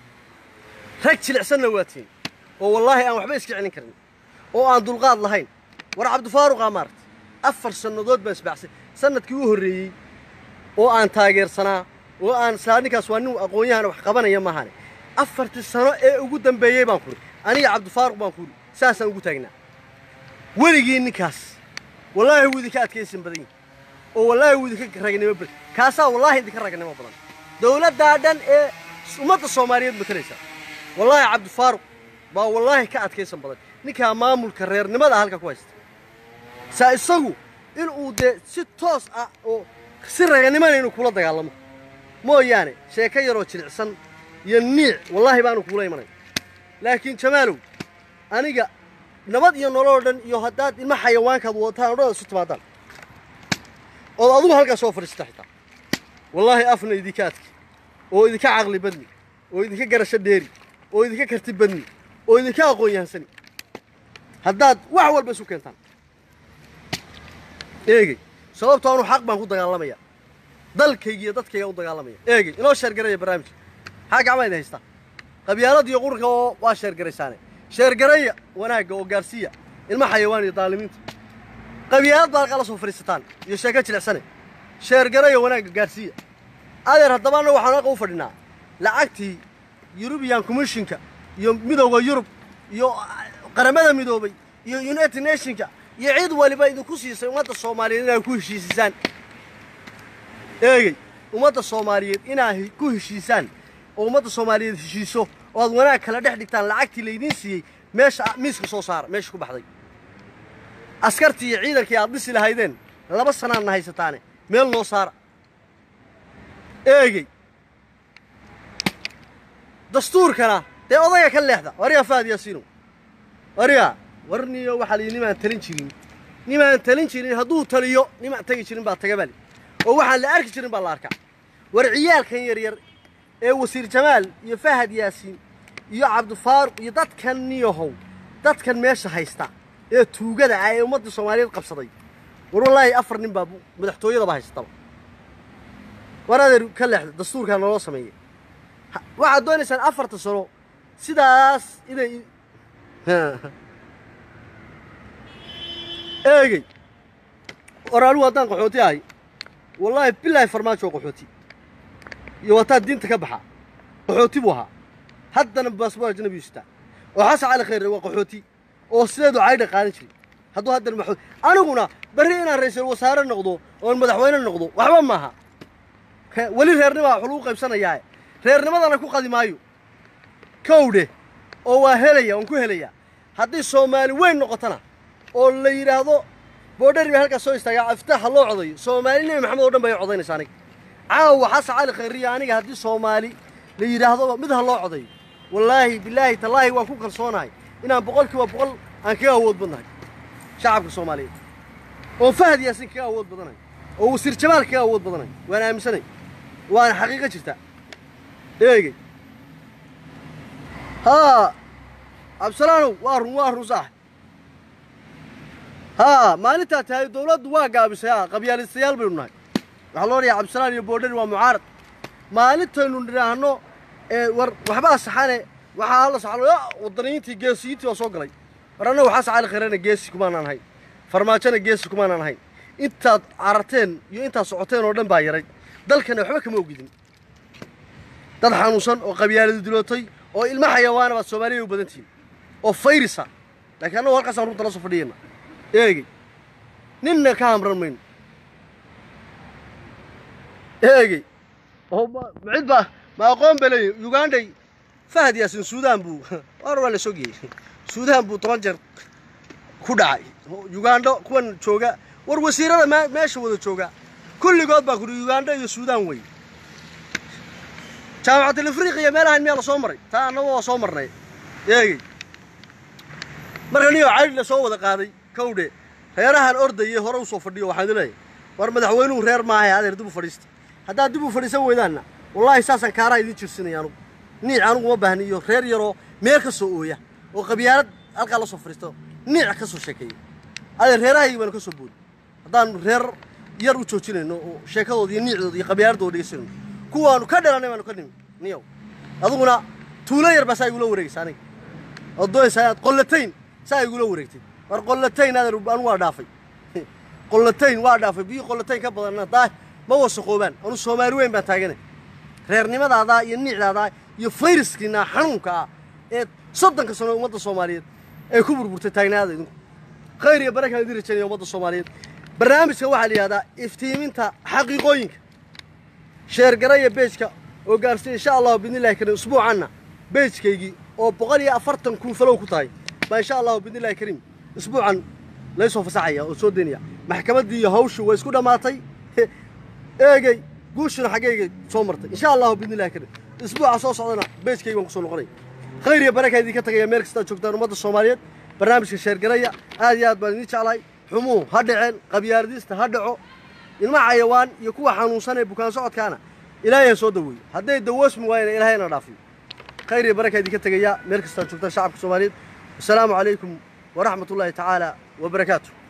rag jilicsanna waa tiin oo wallaahi aan waxba iska celin karin oo aan dulqaad lahayn war cabdifaaruqaa maaragtay afar sannadood baan isbaaxsay sannadkii u horreeyey oo aan taageersanaa oo aan saa ninkaas waa nin aqoon-yahana wax qabanaya maahane afartii sano ee ugu dambeeyey baan kuri aniga cabdifaaruq baan kuri saasaan ugu taagnaa weligii ninkaas wallaahi wuu idinka adkaysan badan yihi oo wallaahi wuu idinka ragnimo badan kaasaa wallaahi idinka ragnimo badan dowladdaa dhan ee ummadda soomaaliyeed matalaysa wallaahi cabdifaaruq baa wallaahi ka adkaysan badan ninkaa maamulka reernimada halka ku haysta saa isagu inuu dee si toos ah oo si raganimana inuu kula dagaalamo mooyaane sheeko yaroo jilicsan iyo niic wallaahi baanu kuula imanay laakiin jamaalow aniga nabad iyo nololoo dhan iyo haddaad ilma xayawaankaad wadataan odhada isu timaadaan ood adugu halkaas soo fadhiista xitaa wallaahi afna idinka adki oo idinka caqli badni oo idinka garasho dheeri oo idinka karti badni oo idinka aqoon yahansani haddaad wax walba isu keentaan eegey sababtoo anuu xaq baan ku dagaalamaya dalkayga iyo dadkayga u dagaalamaya eegey inoo sheergaraya barnaamijka maxaa gacmaa idin haystaa qabyaalada iyo qurunka oo waa sheergaraysaane sheergaraya wanaagga oo gaarsiiya ilma xayawaan iyo daalimiinta qabyaalad baa halkaa la soo fadhiisataan iyo sheeko jilicsane sheergaraya wanaagga gaarsiiya adeer haddaba annagu waxaan halka u fadhinaa lacagtii yurubiyan commissionka iyo midowda yurub iyo qaramada midoobay iyo united nationka iyo cid waliba idinku siisay ummadda soomaaliyeed inaad ku heshiisisaan eegey ummadda soomaaliyeed inaad ku heshiisaan oo ummadda soomaaliyeed heshiiso oo aad wanaag kala dhex dhigtaan lacagtii laydiin siiyey meesha miiska soo saara meesha ku baxday askartii iyo ciidankii aad dhisi lahaydeen laba sanaadna haysataane meel noo saara eegey dastuurkana dee odayga ka leexda wariga faad yaasiino wariga warniyo waxaa layidhi nimaan talin jirin nimaan talin jirin hadduu taliyo nimaan tagi jirin baa taga bali oo waxaan la arki jirin baa la arkaa war ciyaalkan yaryar ee wasiir jamaal iyo fahad yaasiin iyo cabdifaaruq iyo dadkan niyahow dadkan meesha haysta ee tuugada ah ee ummadda soomaaliyeed qabsaday war wallaahi afar nin baa madaxtooyadaba haystaba war adeer ka leexda dastuurkaa naloo sameeyey waxaad doonaysaan afarta sano sidaas inay eegey war anigu haddaan qaxooti ahay wallaahi bilaahi farmaajo qaxooti iyo wataa diinta ka baxa qaxooti buu ahaa haddana baasboor ajnabiyu sitaa oo xasan cali khayre waa qaxooti oo sideedu caydha qaadan jiray hadduu haddana maxuud aniguna berri inaan ra'iisul wasaare noqdo oon madaxweyne noqdo waxba maaha He- weli reernimaa wax lagu qaybsanayaa reernimadana ku qadi maayo kowdhe oo waa helaya waan ku helayaa haddii soomaali weyn noqotona oo la yidhaahdo boodhari baa halkaas soo istaagaa aftaax ha loo codayo soomaali nebi maxamed oo dhan bay codaynaysaa aniga caawa xasan cali khayriya aniga haddii soomaali la yidhaahdo mid ha loo codayo wallaahi bilaahi tallaahi waan ku kalsoonahay inaan boqolkiiba boqol aan kaga awood badnahay shacabka soomaaliyeed oo fahad yaasin kaga awood badanahay oo wasiir jamaal kaga awood badanahay waan aaminsanay waana xaqiiqo jirta eegey haa cabdisalaanow waa run waa run saax haa maalintaa tahay dowladdu waa gaabisay haa qabyaalistayaal baynu nahay waxaa loo dhayaa cabdisalaan iyo boodhari waa mucaarad maalintaynu nidhaahno ee war waxbaa saxane waxaa hala saxlo wadaniyiintii geesiyiintii waa soo galay war annagu xasan cali khayrena geesi kumaanaan ahayn farmaajona geesi kumaanaan ahayn intaad cararteen iyo intaad socoteen oo dhan baa yaray dalkana waxba kama ogidin dad xanuunsan oo qabyaaladu dilootay oo ilma xayawaana baad soomaaliya u badan tihiin oo fayrisa laakiin annagu halkaasaan runta la soo fadhiyayna eegey ninna ka hamran mayno eegey oo ma ma cid baa ma aqoon ba leeyahy ugandhay fahad yaasin suudaan buu war waa la soo geeyey suudaan buu toban jeer ku dhacay ugandho kuwan jooga war wasiirada me- meesha wada jooga kulligood baa kuri ugandho iyo suudaan wey jaamacatul afriqiya meelahan miyaa la soo maray taa annagu waa soo marnay eegey marka niyo cali la soo wada qaaday kowdhe reerahan ordayay hore usoo fadhiyo waxaan leeyahay war madaxweynuhu reer maahay adeer dib u fadhiista haddaad dib u fadhiisan weydaanna wallaahi saasaan kaaraa idiin jirsinaya anugu niic anugu ma baahni iyo reer yaroo meel ka soo ooya oo qabyaalad halkaa la soo fadhiisto niic ka soo sheekeeya adeer reerahaygi baanu ka soo boodi haddaanu reer yar u joojinayno oo sheekadooda iyo niicdooda iyo qabyaaladooda dhegeysanayno kuwaanu ka dhalanay baanu ka nimi niyow adiguna tuulo yar baa saa igula wareegaysa aniga oo doonaysaa inaad qollatayn saa igula wareegtay war qollatayn adeer anu waa dhaafay qollatayn waa dhaafay biyo qollatayn ka badanna daa ma wasaqoobaan anu soomaali weyn baan taaganay reernimadaada iyo niicdaada iyo fayraskiina xanuunka ah ee soddonka sano ummadda soomaaliyeed ee ku burburtay taagnaada idinku khayr iyo barakaan idin rajaynaya ummadda soomaaliyeed barnaamijka waxaa la yidhahdaa iftiiminta xaqiiqooyinka sheergaraya beejka oo gaarsiiya insha allahu bidnillahi kariim usbuucanna beejkaygii oo boqol iyo afartan kun falow ku tahay baa insha allahu bidnillahi kariim isbuucan laysoo fasaxaya oo soo daynaya maxkamaddii iyo hawshu way isku dhammaatay eegey guushuna xaggeygay soo martay insha allahu bidnillahi kariim isbuuca soo socdana beejkaygi baan kusoo noqonaya khayr iyo barakaa idinka tagaya meel kastaad joogtaan ummadda soomaaliyeed barnaamijka sheergaraya aad iyo aad baan idiin jeclahay xumuhu ha dhaceen qabyaaladiista ha dhaco ilma xayawaan iyo kuwa xanuunsan ee bukaan socodkaana ilaahay ha soo daweeyo hadday dawoosmi waayana ilaahayna dhaafiyo khayr iyo barakaa idinka tegaya meel kastaad joogtaan shacabka soomaaliyeed wasalaamu calaykum waraxmat ullaahi tacaala wabarakaatu